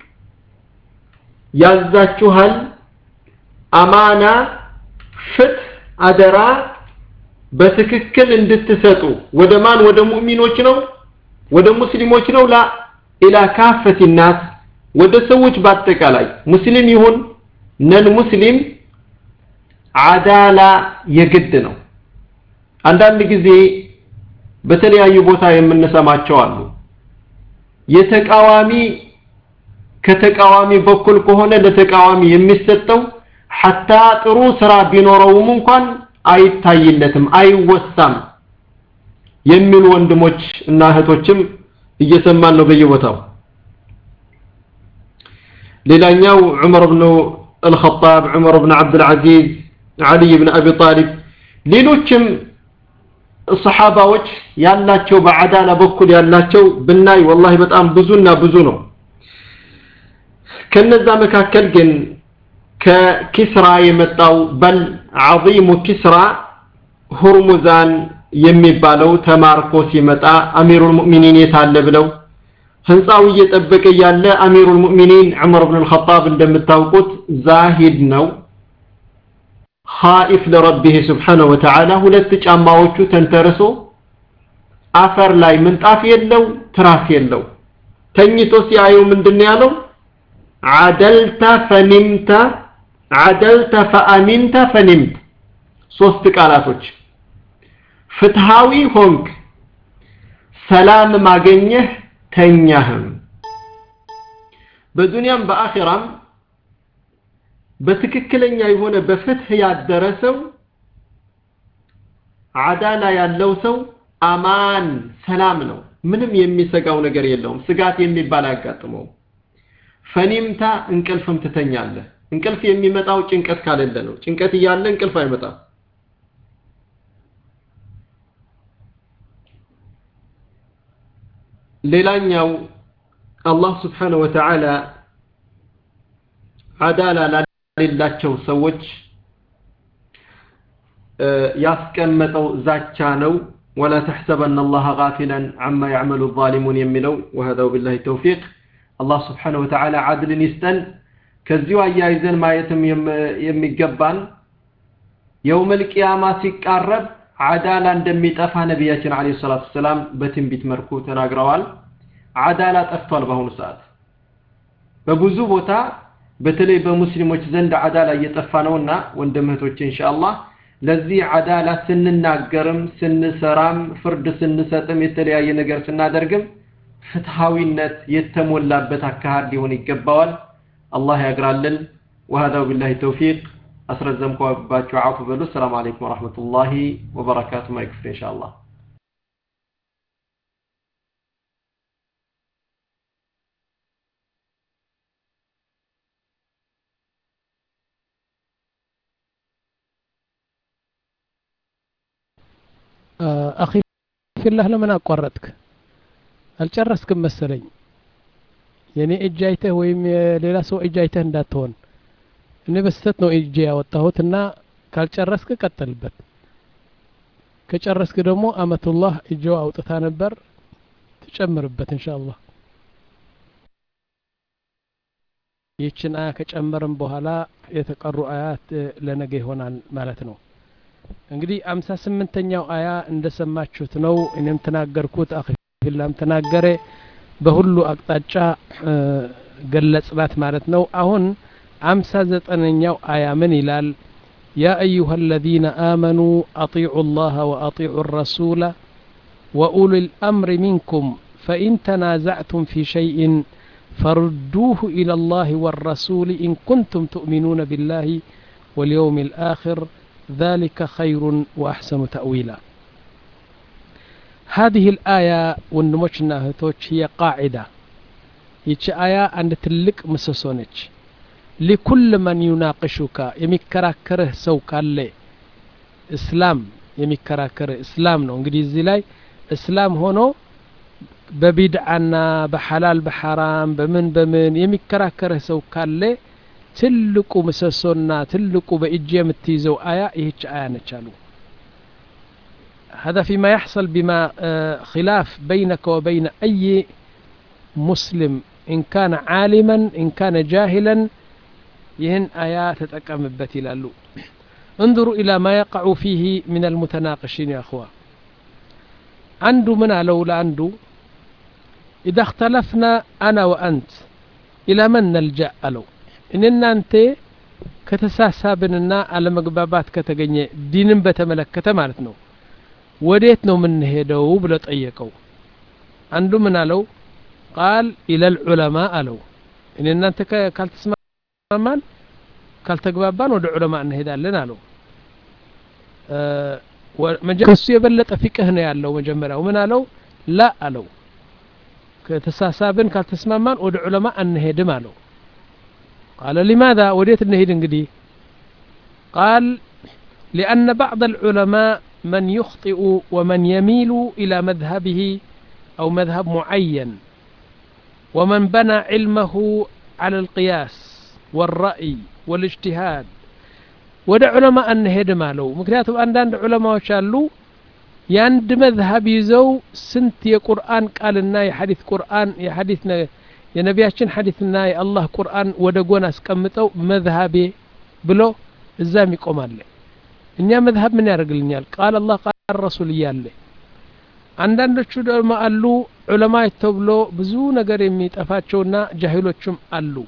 ያዛችኋል አማና ፍትህ አደራ በትክክል እንድትሰጡ ወደ ማን ወደ ሙእሚኖች ነው ወደ ሙስሊሞች ነው ላ ኢላ ካፈት ናስ ወደ ሰዎች በአጠቃላይ ሙስሊም ይሁን ነን ሙስሊም አዳላ የግድ ነው አንዳንድ ጊዜ በተለያዩ ቦታ የምንሰማቸው አሉ የተቃዋሚ ከተቃዋሚ በኩል ከሆነ ለተቃዋሚ የሚሰጠው ሐታ ጥሩ ስራ ቢኖረውም እንኳን አይታይለትም አይወሳም የሚሉ ወንድሞች እና እህቶችም እየሰማን ነው በየቦታው ሌላኛው ዑመር ብኑ አልኸጣብ ዑመር ብን ዓብድልዓዚዝ ዓሊይ ብን አቢ ጣሊብ ሌሎችም ሰሓባዎች ያላቸው በዓዳላ በኩል ያላቸው ብናይ ወላሂ በጣም ብዙና ብዙ ነው ከነዛ መካከል ግን ከኪስራ የመጣው በል ዓظሙ ኪስራ ሁርሙዛን የሚባለው ተማርኮ ሲመጣ አሚሩል ሙእሚኒን የታለ ብለው ህንፃው እየጠበቀ ያለ አሚሩል ሙእሚኒን ዑመር ብን አልኸጣብ እንደምታውቁት ዛሂድ ነው ኻኢፍ ለረቢህ ስብሓነሁ ወተዓላ ሁለት ጫማዎቹ ተንተርሶ አፈር ላይ ምንጣፍ የለው ትራስ የለው ተኝቶ ሲያየው ምንድን ያለው አደልተ ፈኒምተ አደልተ ፈአሚንተ ፈኒምት ሶስት ቃላቶች ፍትሃዊ ሆንክ ሰላም ማገኘህ ተኛህም በዱንያም በአኺራም በትክክለኛ የሆነ በፍትህ ያደረሰው አዳላ ያለው ሰው አማን ሰላም ነው ምንም የሚሰጋው ነገር የለውም ስጋት የሚባል አያጋጥመውም ፈኒምታ እንቅልፍም ትተኛለህ እንቅልፍ የሚመጣው ጭንቀት ካለለ ነው ጭንቀት እያለ እንቅልፍ አይመጣም ሌላኛው አላህ ስብሓነሁ ወተዓላ አዳላ ላሌላቸው ሰዎች ያስቀመጠው ዛቻ ነው ወላ ተሕሰበና አላህ ጋፊላን አማ ያዕመሉ ዛሊሙን የሚለው ወሀዛው ቢላሂ ተውፊቅ አላህ ስብሓነሁ ወተዓላ አድልን ይስጠን ከዚሁ አያይዘን ማየትም የሚገባን የውመል ቂያማ ሲቃረብ አዳላ እንደሚጠፋ ነቢያችን አለይሂ ሰላቱ ሰላም በትንቢት መልኩ ተናግረዋል አዳላ ጠፍቷል በአሁኑ ሰዓት በብዙ ቦታ በተለይ በሙስሊሞች ዘንድ አዳላ እየጠፋ ነውና ወንድም እህቶቼ ኢንሻአላህ ለዚህ አዳላ ስንናገርም ስንሰራም ፍርድ ስንሰጥም የተለያየ ነገር ስናደርግም ፍትሃዊነት የተሞላበት አካሄድ ሊሆን ይገባዋል አላህ ያግራልን وهذا بالله التوفيق አስረዘምኳባችሁ አፉ በሉ ሰላም አለይኩም ወራህመቱላሂ ወበረካቱ ማይክፍር ኢንሻአላህ አኺ ፊላህ ለምን አቋረጥክ አልጨረስክም መሰለኝ የእኔ እጅ አይተህ ወይም የሌላ ሰው እጅ አይተህ እንዳትሆን እኔ በስተት ነው እጅ ያወጣሁት እና ካልጨረስክ ቀጥልበት ከጨረስክ ደግሞ አመቱላህ እጆ አውጥታ ነበር ትጨምርበት እንሻ አላህ ይህችን አያ ከጨመርም በኋላ የተቀሩ አያት ለነገ ይሆናል ማለት ነው እንግዲህ አምሳ ስምንተኛው አያ እንደሰማችሁት ነው እኔም ተናገርኩት አክፊላም ተናገረ በሁሉ አቅጣጫ ገለጽናት ማለት ነው አሁን አምሳ ዘጠነኛው አያ ምን ይላል يا أيها الذين آمنوا أطيعوا الله وأطيعوا الرسول وأولي الأمر منكم فإن تنازعتم في شيء فردوه إلى الله والرسول إن كنتم تؤمنون بالله واليوم الآخر ذلك خير وأحسن تأويلا هذه الآية ونموشنا هتوش هي قاعدة يتش آية عند تلك مسسونج لكل من يناقشك يمكراكره سو كالي إسلام يمكراكره إسلام نو እንግዲህ እዚህ ላይ እስላም ሆኖ በቢድዓና በሐላል በሐራም በምን በምን የሚከራከርህ ሰው ካለ ትልቁ ምሰሶና ትልቁ በእጅ የምትይዘው አያ ይህች አያ ነች አሉ هذا فيما يحصل بما خلاف بينك وبين أي مسلم إن كان عالما إن كان جاهلا يهن آيات تتكمبت إلى انظروا إلى ما يقع فيه من المتناقشين يا أخوة عنده من لولا عنده إذا اختلفنا أنا وأنت إلى من نلجأ ألو إننا أنت ከተሳሳብንና አለመግባባት ከተገኘ ዲንን በተመለከተ ማለት ነው ወዴት ነው የምንሄደው ብሎ ጠየቀው አንዱ ምን አለው ቃል ኢለል ዑለማ አለው እኔ እናንተ ካልተስማማን ካልተግባባን ወደ ዑለማ እንሄዳለን አለው ከሱ የበለጠ ፊቅህ ነው ያለው መጀመሪያው ምን አለው ላ አለው ከተሳሳብን ካልተስማማን ወደ ዑለማ አንሄድም አለው ቃለ ሊማذا ወዴት እንሄድ እንግዲህ ቃል لأن بعض العلماء من يخطئ ومن يميل إلى مذهبه أو مذهب معين ومن بنى علمه على القياس والرأي والاجتهاد ወደ ዑለማ አንሄድም አለው ምክንያቱም አንዳንድ ዑለማዎች አሉ የአንድ መዝሀብ ይዘው ስንት የቁርአን ቃልና የሐዲት ቁርአን የሐዲት የነቢያችን ሐዲትና የአላህ ቁርአን ወደ ጎን አስቀምጠው መዝሀቤ ብሎ እዛም ይቆማለ እኛ መዝሀብ ምን ያደርግልኛል ቃል አላህ ቃል ረሱል እያለ አንዳንዶቹ ደግሞ አሉ ዑለማ ተብሎ ብዙ ነገር የሚጠፋቸውና ጃሂሎችም አሉ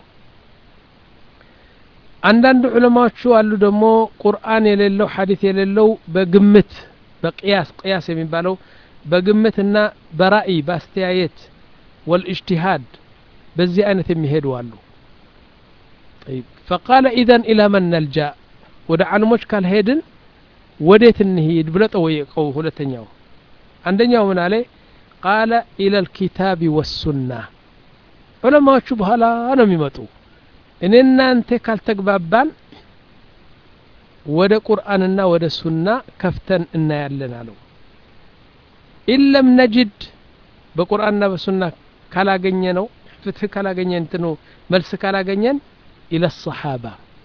አንዳንድ ዑለማዎቹ አሉ ደግሞ ቁርአን የሌለው ሐዲት የሌለው በግምት በቅያስ ቅያስ የሚባለው በግምትና በራእይ በአስተያየት ወልእጅቲሃድ በዚህ አይነት የሚሄዱ አሉ طيب فقال اذا الى من نلجا ወደ ዓለሞች ካልሄድን ወዴት እንሂድ ብሎ ጠወየቀው ሁለተኛው አንደኛው ምን አለ ቃለ ኢለ ልኪታብ ወሱና ዑለማዎቹ በኋላ ነው የሚመጡ እኔ እናንተ ካልተግባባን ወደ ቁርአንና ወደ ሱና ከፍተን እናያለን አለው ኢለም ነጅድ በቁርአንና በሱና ካላገኘ ነው ፍትህ ካላገኘ እንትኑ መልስ ካላገኘን ኢለ ሰሓባ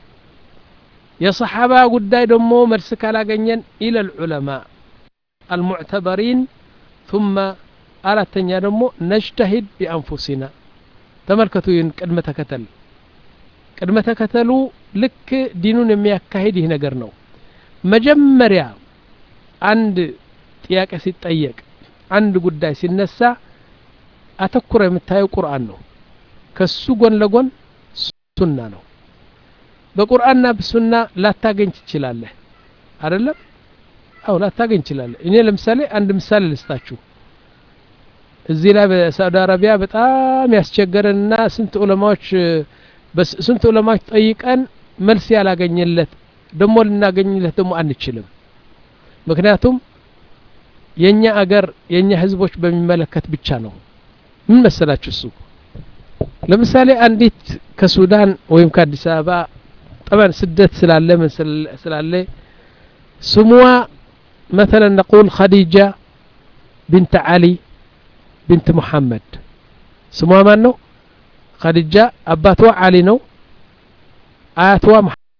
የሰሓባ ጉዳይ ደግሞ መልስ ካላገኘን ኢለ ልዑለማ አልሙዕተበሪን ثم አራተኛ ደግሞ ነጅተሂድ ቢአንፉሲና ተመልከቱ ይህን ቅድመ ተከተል ቅድመ ተከተሉ ልክ ዲኑን የሚያካሂድ ይህ ነገር ነው መጀመሪያ አንድ ጥያቄ ሲጠየቅ አንድ ጉዳይ ሲነሳ አተኩረ የምታየው ቁርአን ነው ከሱ ጎን ለጎን ሱና ነው በቁርአንና በሱና ላታገኝ ትችላለህ አይደለም አው ላታገኝ ትችላለህ እኔ ለምሳሌ አንድ ምሳሌ ልስጣችሁ እዚህ ላይ በሳዑዲ አረቢያ በጣም ያስቸገረንና ስንት ዑለማዎች ስንት ዑለማዎች ጠይቀን መልስ ያላገኘለት ደሞ ልናገኝለት ደግሞ አንችልም ምክንያቱም የኛ አገር የኛ ህዝቦች በሚመለከት ብቻ ነው ምን መሰላችሁ እሱ ለምሳሌ አንዲት ከሱዳን ወይም ከአዲስ አበባ ጠበን ስደት ስላለ ምን ስላለ ስሟ مثلا نقول خديجة بنت علي بنت محمد ስሟ ማን ነው ኸዲጃ አባትዋ ዓሊ ነው አያትዋ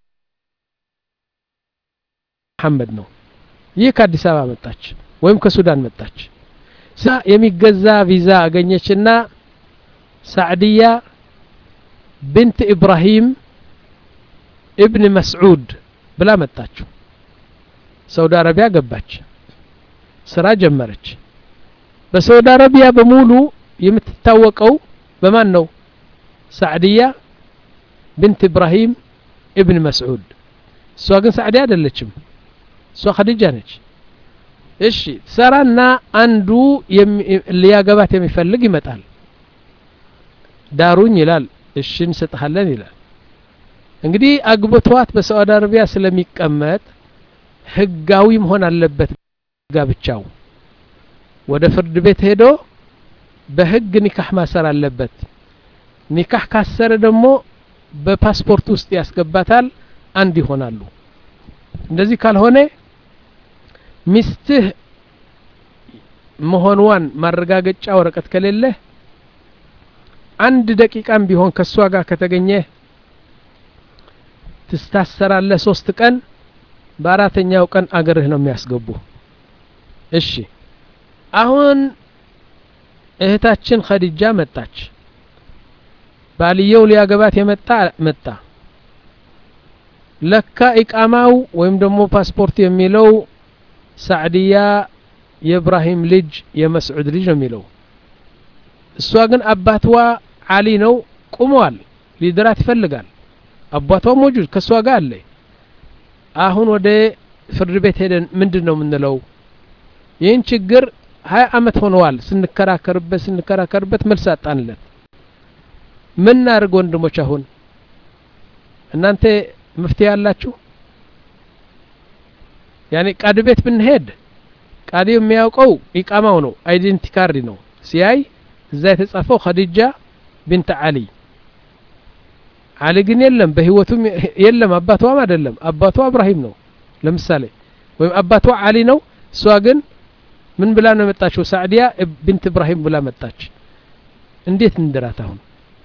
መሐመድ ነው ይህ ከአዲስ አበባ መጣች ወይም ከሱዳን መጣች ሳ የሚገዛ ቪዛ አገኘችና ሳዕድያ ብንት ኢብራሂም እብን መስዑድ ብላ መጣችው ሳውዲ አረቢያ ገባች ስራ ጀመረች በሳውዲ አረቢያ በሙሉ የምትታወቀው በማን ነው ሳዕድያ ብንት ኢብራሂም እብን መስዑድ እሷ ግን ሳዕድያ አይደለችም እሷ ኸዲጃ ነች እሺ ትሰራና አንዱ ሊያገባት የሚፈልግ ይመጣል ዳሩኝ ይላል እሺ እንሰጥሃለን ይላል እንግዲህ አግብቷት በሳዑዲ አረቢያ ስለሚቀመጥ ህጋዊ መሆን አለበት ጋብቻው ወደ ፍርድ ቤት ሄዶ በህግ ኒካህ ማሰር አለበት ኒካህ ካሰረ ደግሞ በፓስፖርት ውስጥ ያስገባታል አንድ ይሆናሉ እንደዚህ ካልሆነ ሚስትህ መሆንዋን ማረጋገጫ ወረቀት ከሌለ አንድ ደቂቃም ቢሆን ከእሷ ጋር ከተገኘ ትስታሰራለህ ሶስት ቀን በአራተኛው ቀን አገርህ ነው የሚያስገቡ እሺ አሁን እህታችን ኸዲጃ መጣች ባልየው ሊያገባት የመጣ መጣ ለካ ኢቃማው ወይም ደግሞ ፓስፖርት የሚለው ሳዕድያ የእብራሂም ልጅ የመስዑድ ልጅ ነው የሚለው እሷ ግን አባትዋ አሊ ነው ቁመዋል ሊድራት ይፈልጋል አባቷ ሞጁድ ከእሷ ጋር አለ አሁን ወደ ፍርድ ቤት ሄደን ምንድን ነው የምንለው ይህን ችግር ሀያ አመት ሆነዋል ስንከራከርበት ስንከራከርበት መልስ አጣንለት ምን እናድርግ ወንድሞች አሁን እናንተ መፍትሄ ያላችሁ ያኔ ቃድ ቤት ብንሄድ ቃዲ የሚያውቀው ኢቃማው ነው አይዴንቲ ካርድ ነው ሲያይ እዛ የተጻፈው ኸዲጃ ቢንት አሊ አሊ ግን የለም በህይወቱም የለም አባቷም አይደለም አባቷ እብራሂም ነው ለምሳሌ ወይም አባቷ አሊ ነው እሷ ግን ምን ብላ ነው የመጣችው ሳዕዲያ ብንት እብራሂም ብላ መጣች እንዴት እንድራት አሁን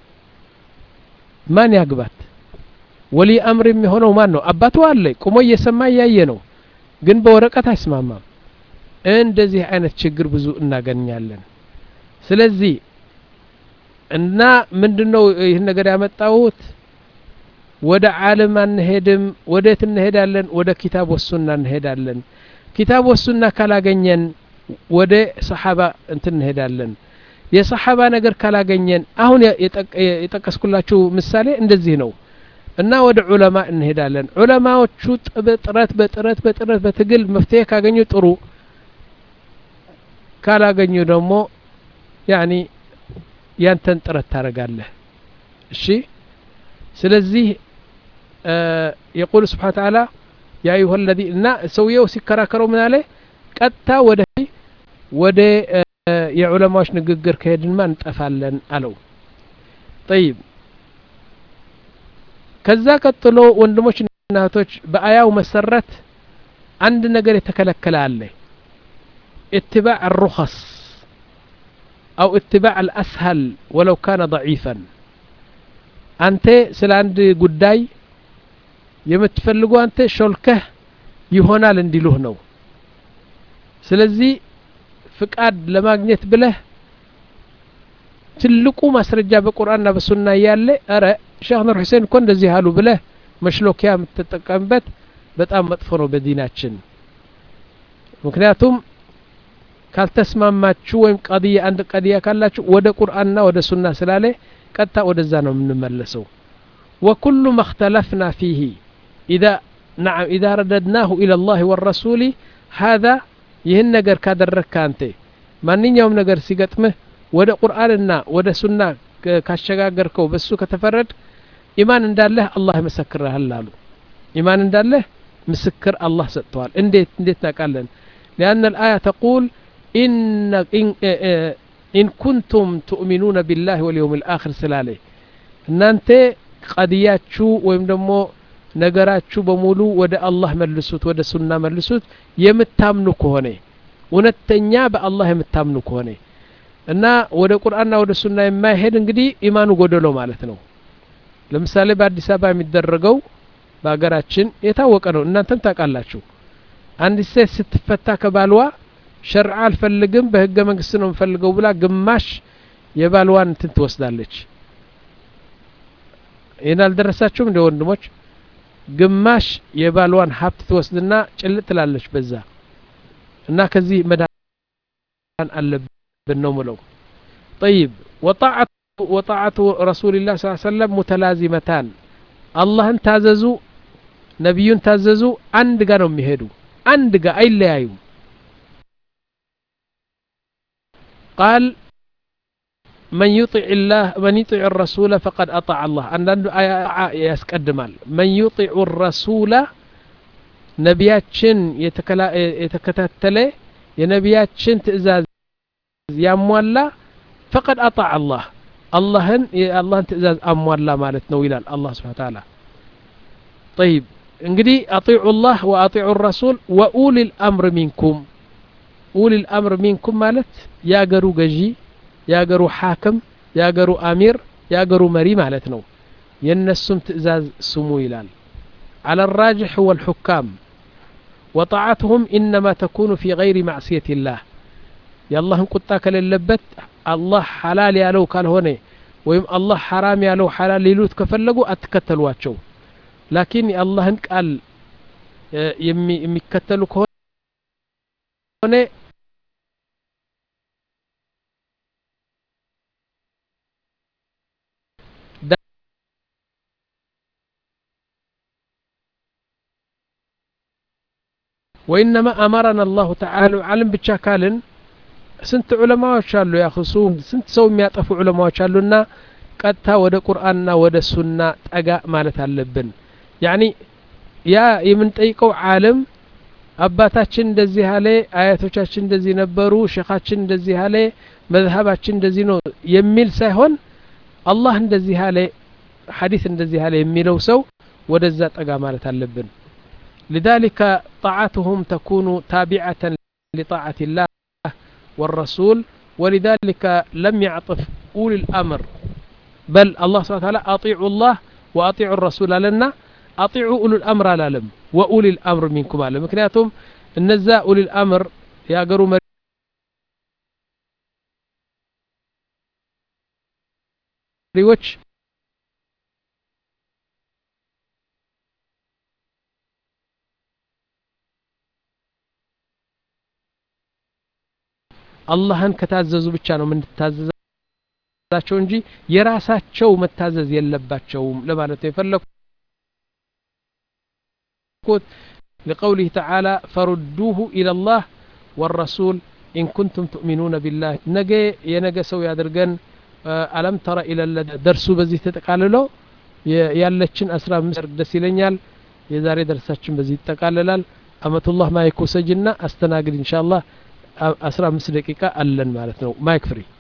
ማን ያግባት ወሊ አምር የሚሆነው ማን ነው አባቷ አለ ቁሞ እየሰማ እያየ ነው ግን በወረቀት አይስማማም እንደዚህ አይነት ችግር ብዙ እናገኛለን ስለዚህ እና ምንድነው ይህን ነገር ያመጣሁት ወደ ዓለም አንሄድም ወዴት እንሄዳለን ወደ ኪታብ ወሱና እንሄዳለን ኪታብ ወሱና ካላገኘን ወደ ሰሓባ እንትን እንሄዳለን የሰሓባ ነገር ካላገኘን አሁን የጠቀስኩላችሁ ምሳሌ እንደዚህ ነው እና ወደ ዑለማ እንሄዳለን ዑለማዎቹ በጥረት በጥረት በጥረት በትግል መፍትሄ ካገኙ ጥሩ ካላገኙ ደግሞ ያኒ ያንተን ጥረት ታደረጋለህ እሺ ስለዚህ የቁል ስብሓን ተዓላ ያ አዩሀ ለዚ እና ሰውየው ሲከራከረው ምን አለ ቀጥታ ወደ ወደ የዑለማዎች ንግግር ከሄድንማ እንጠፋለን አለው ጠይብ ከዛ ቀጥሎ ወንድሞች እናቶች በአያው መሰረት አንድ ነገር የተከለከለ አለ اتباع الرخص أو اتباع الأسهل ولو كان ضعيفا أنت سل عند قداي የምትፈልጉ አንተ ሾልከህ ይሆናል እንዲሉህ ነው ስለዚህ ፍቃድ ለማግኘት ብለህ ትልቁ ማስረጃ በቁርአንና በሱና እያለ እረ ሼክ ኑር ሁሴን እኮ እንደዚህ አሉ ብለህ መሽሎኪያ የምትጠቀምበት በጣም መጥፎ ነው በዲናችን ምክንያቱም ካልተስማማችሁ ወይም ቀድያ አንድ ቀድያ ካላችሁ ወደ ቁርአንና ወደ ሱና ስላለ ቀጥታ ወደዛ ነው የምንመለሰው وكل ما اختلفنا فيه إذا نعم إذا رددناه إلى الله والرسول هذا ይህን ነገር ካደረግክ አንተ ማንኛውም ነገር ሲገጥምህ ወደ ቁርአንና ወደ ሱና ካሸጋገርከው በሱ ከተፈረድ ኢማን እንዳለህ አላህ ይመሰክርሃል አሉ ኢማን እንዳለህ ምስክር አላህ ሰጥተዋል እንዴት እንዴት ናቃለን لأن الآية تقول إن, إن, إن كنتم تؤمنون بالله واليوم الآخر سلالي እናንተ ቀድያችሁ ወይም ደግሞ ነገራችሁ በሙሉ ወደ አላህ መልሱት ወደ ሱና መልሱት የምታምኑ ከሆነ እውነተኛ በአላህ የምታምኑ ከሆነ እና ወደ ቁርአንና ወደ ሱና የማይሄድ እንግዲህ ኢማኑ ጎደሎ ማለት ነው ለምሳሌ በአዲስ አበባ የሚደረገው በሀገራችን የታወቀ ነው እናንተም ታውቃላችሁ አንዲት ሴት ስትፈታ ከባልዋ ሸርዓ አልፈልግም በህገ መንግስት ነው የምፈልገው ብላ ግማሽ የባልዋን እንትን ትወስዳለች ይህን አልደረሳችሁም እንደ ወንድሞች ግማሽ የባልዋን ሀብት ትወስድና ጭልጥ ትላለች በዛ እና ከዚህ መዳን አለብን ነው ምለው ጠይብ ወጣዓቱ ወጣዓቱ ረሱልላህ ስ ሰለም ሙተላዚመታን አላህን ታዘዙ ነቢዩን ታዘዙ አንድ ጋ ነው የሚሄዱ አንድ ጋ አይለያዩም ቃል من يطع الله من يطع الرسول فقد أطاع الله አንዳንዱ ያስቀድማል من يطع الرسول ነቢያችን የተከታተለ የነቢያችን ትእዛዝ ያሟላ ፈቀድ አጣዕ አላህ አላህን የአላህን ትእዛዝ አሟላ ማለት ነው ይላል አላህ ስብሓን ታላ ጠይብ እንግዲህ አጢዑ ላህ ወአጢዑ ረሱል ወኡሊ ልአምር ሚንኩም ኡሊ ልአምር ሚንኩም ማለት የአገሩ ገዢ የአገሩ ሓክም የአገሩ አሚር የአገሩ መሪ ማለት ነው የእነሱም ትእዛዝ ስሙ ይላል على الراجح هو الحكام وطاعتهم إنما تكون في غير معصية الله የአላህን ቁጣ ከሌለበት አላህ ሐላል ያለው ካልሆነ ወይም አላህ ሐራም ያለው ሐላል ሊሉት ከፈለጉ አትከተሏቸው ላኪን የአላህን ቃል የሚከተሉ ከሆነ ወኢነማ አመረና አላሁ ተዓላ ዓለም ብቻ ካልን ስንት ዑለማዎች አሉ ያክሱ ስንት ሰው የሚያጠፉ ዑለማዎች አሉና ቀጥታ ወደ ቁርአንና ወደ ሱና ጠጋ ማለት አለብን ያኒ ያ የምንጠይቀው ዓለም አባታችን እንደዚህ አለ አያቶቻችን እንደዚህ ነበሩ ሼኻችን እንደዚህ አለ መዝሀባችን እንደዚህ ነው የሚል ሳይሆን አላህ እንደዚህ አለ ሐዲስ እንደዚህ አለ የሚለው ሰው ወደዛ ጠጋ ማለት አለብን لذلك طاعتهم تكون تابعة لطاعة الله والرسول ولذلك لم يعطف أولي الأمر بل الله سبحانه وتعالى أطيعوا الله وأطيعوا الرسول لنا أطيعوا أولي الأمر لالم وأولي الأمر منكم على مكنياتهم النزا أولي الأمر يا قروا مريوش አላህን ከታዘዙ ብቻ ነው የምንታዘዛቸው እንጂ የራሳቸው መታዘዝ የለባቸውም ለማለት ነው የፈለግኩት لقوله تعالى فردوه إلى الله والرسول إن كنتم تؤمنون بالله نجي ينجى سوي أدرجن ألم ترى إلى الذي درسوا بزي تتقاللو ያለችን አስራ አምስት ደስ ይለኛል የዛሬ ደርሳችን በዚህ ይጠቃልላል አመቱላህ ማይኮሰጅና አስተናግድ ኢንሻአላህ አስራ አምስት ደቂቃ አለን ማለት ነው ማይክ ፍሪ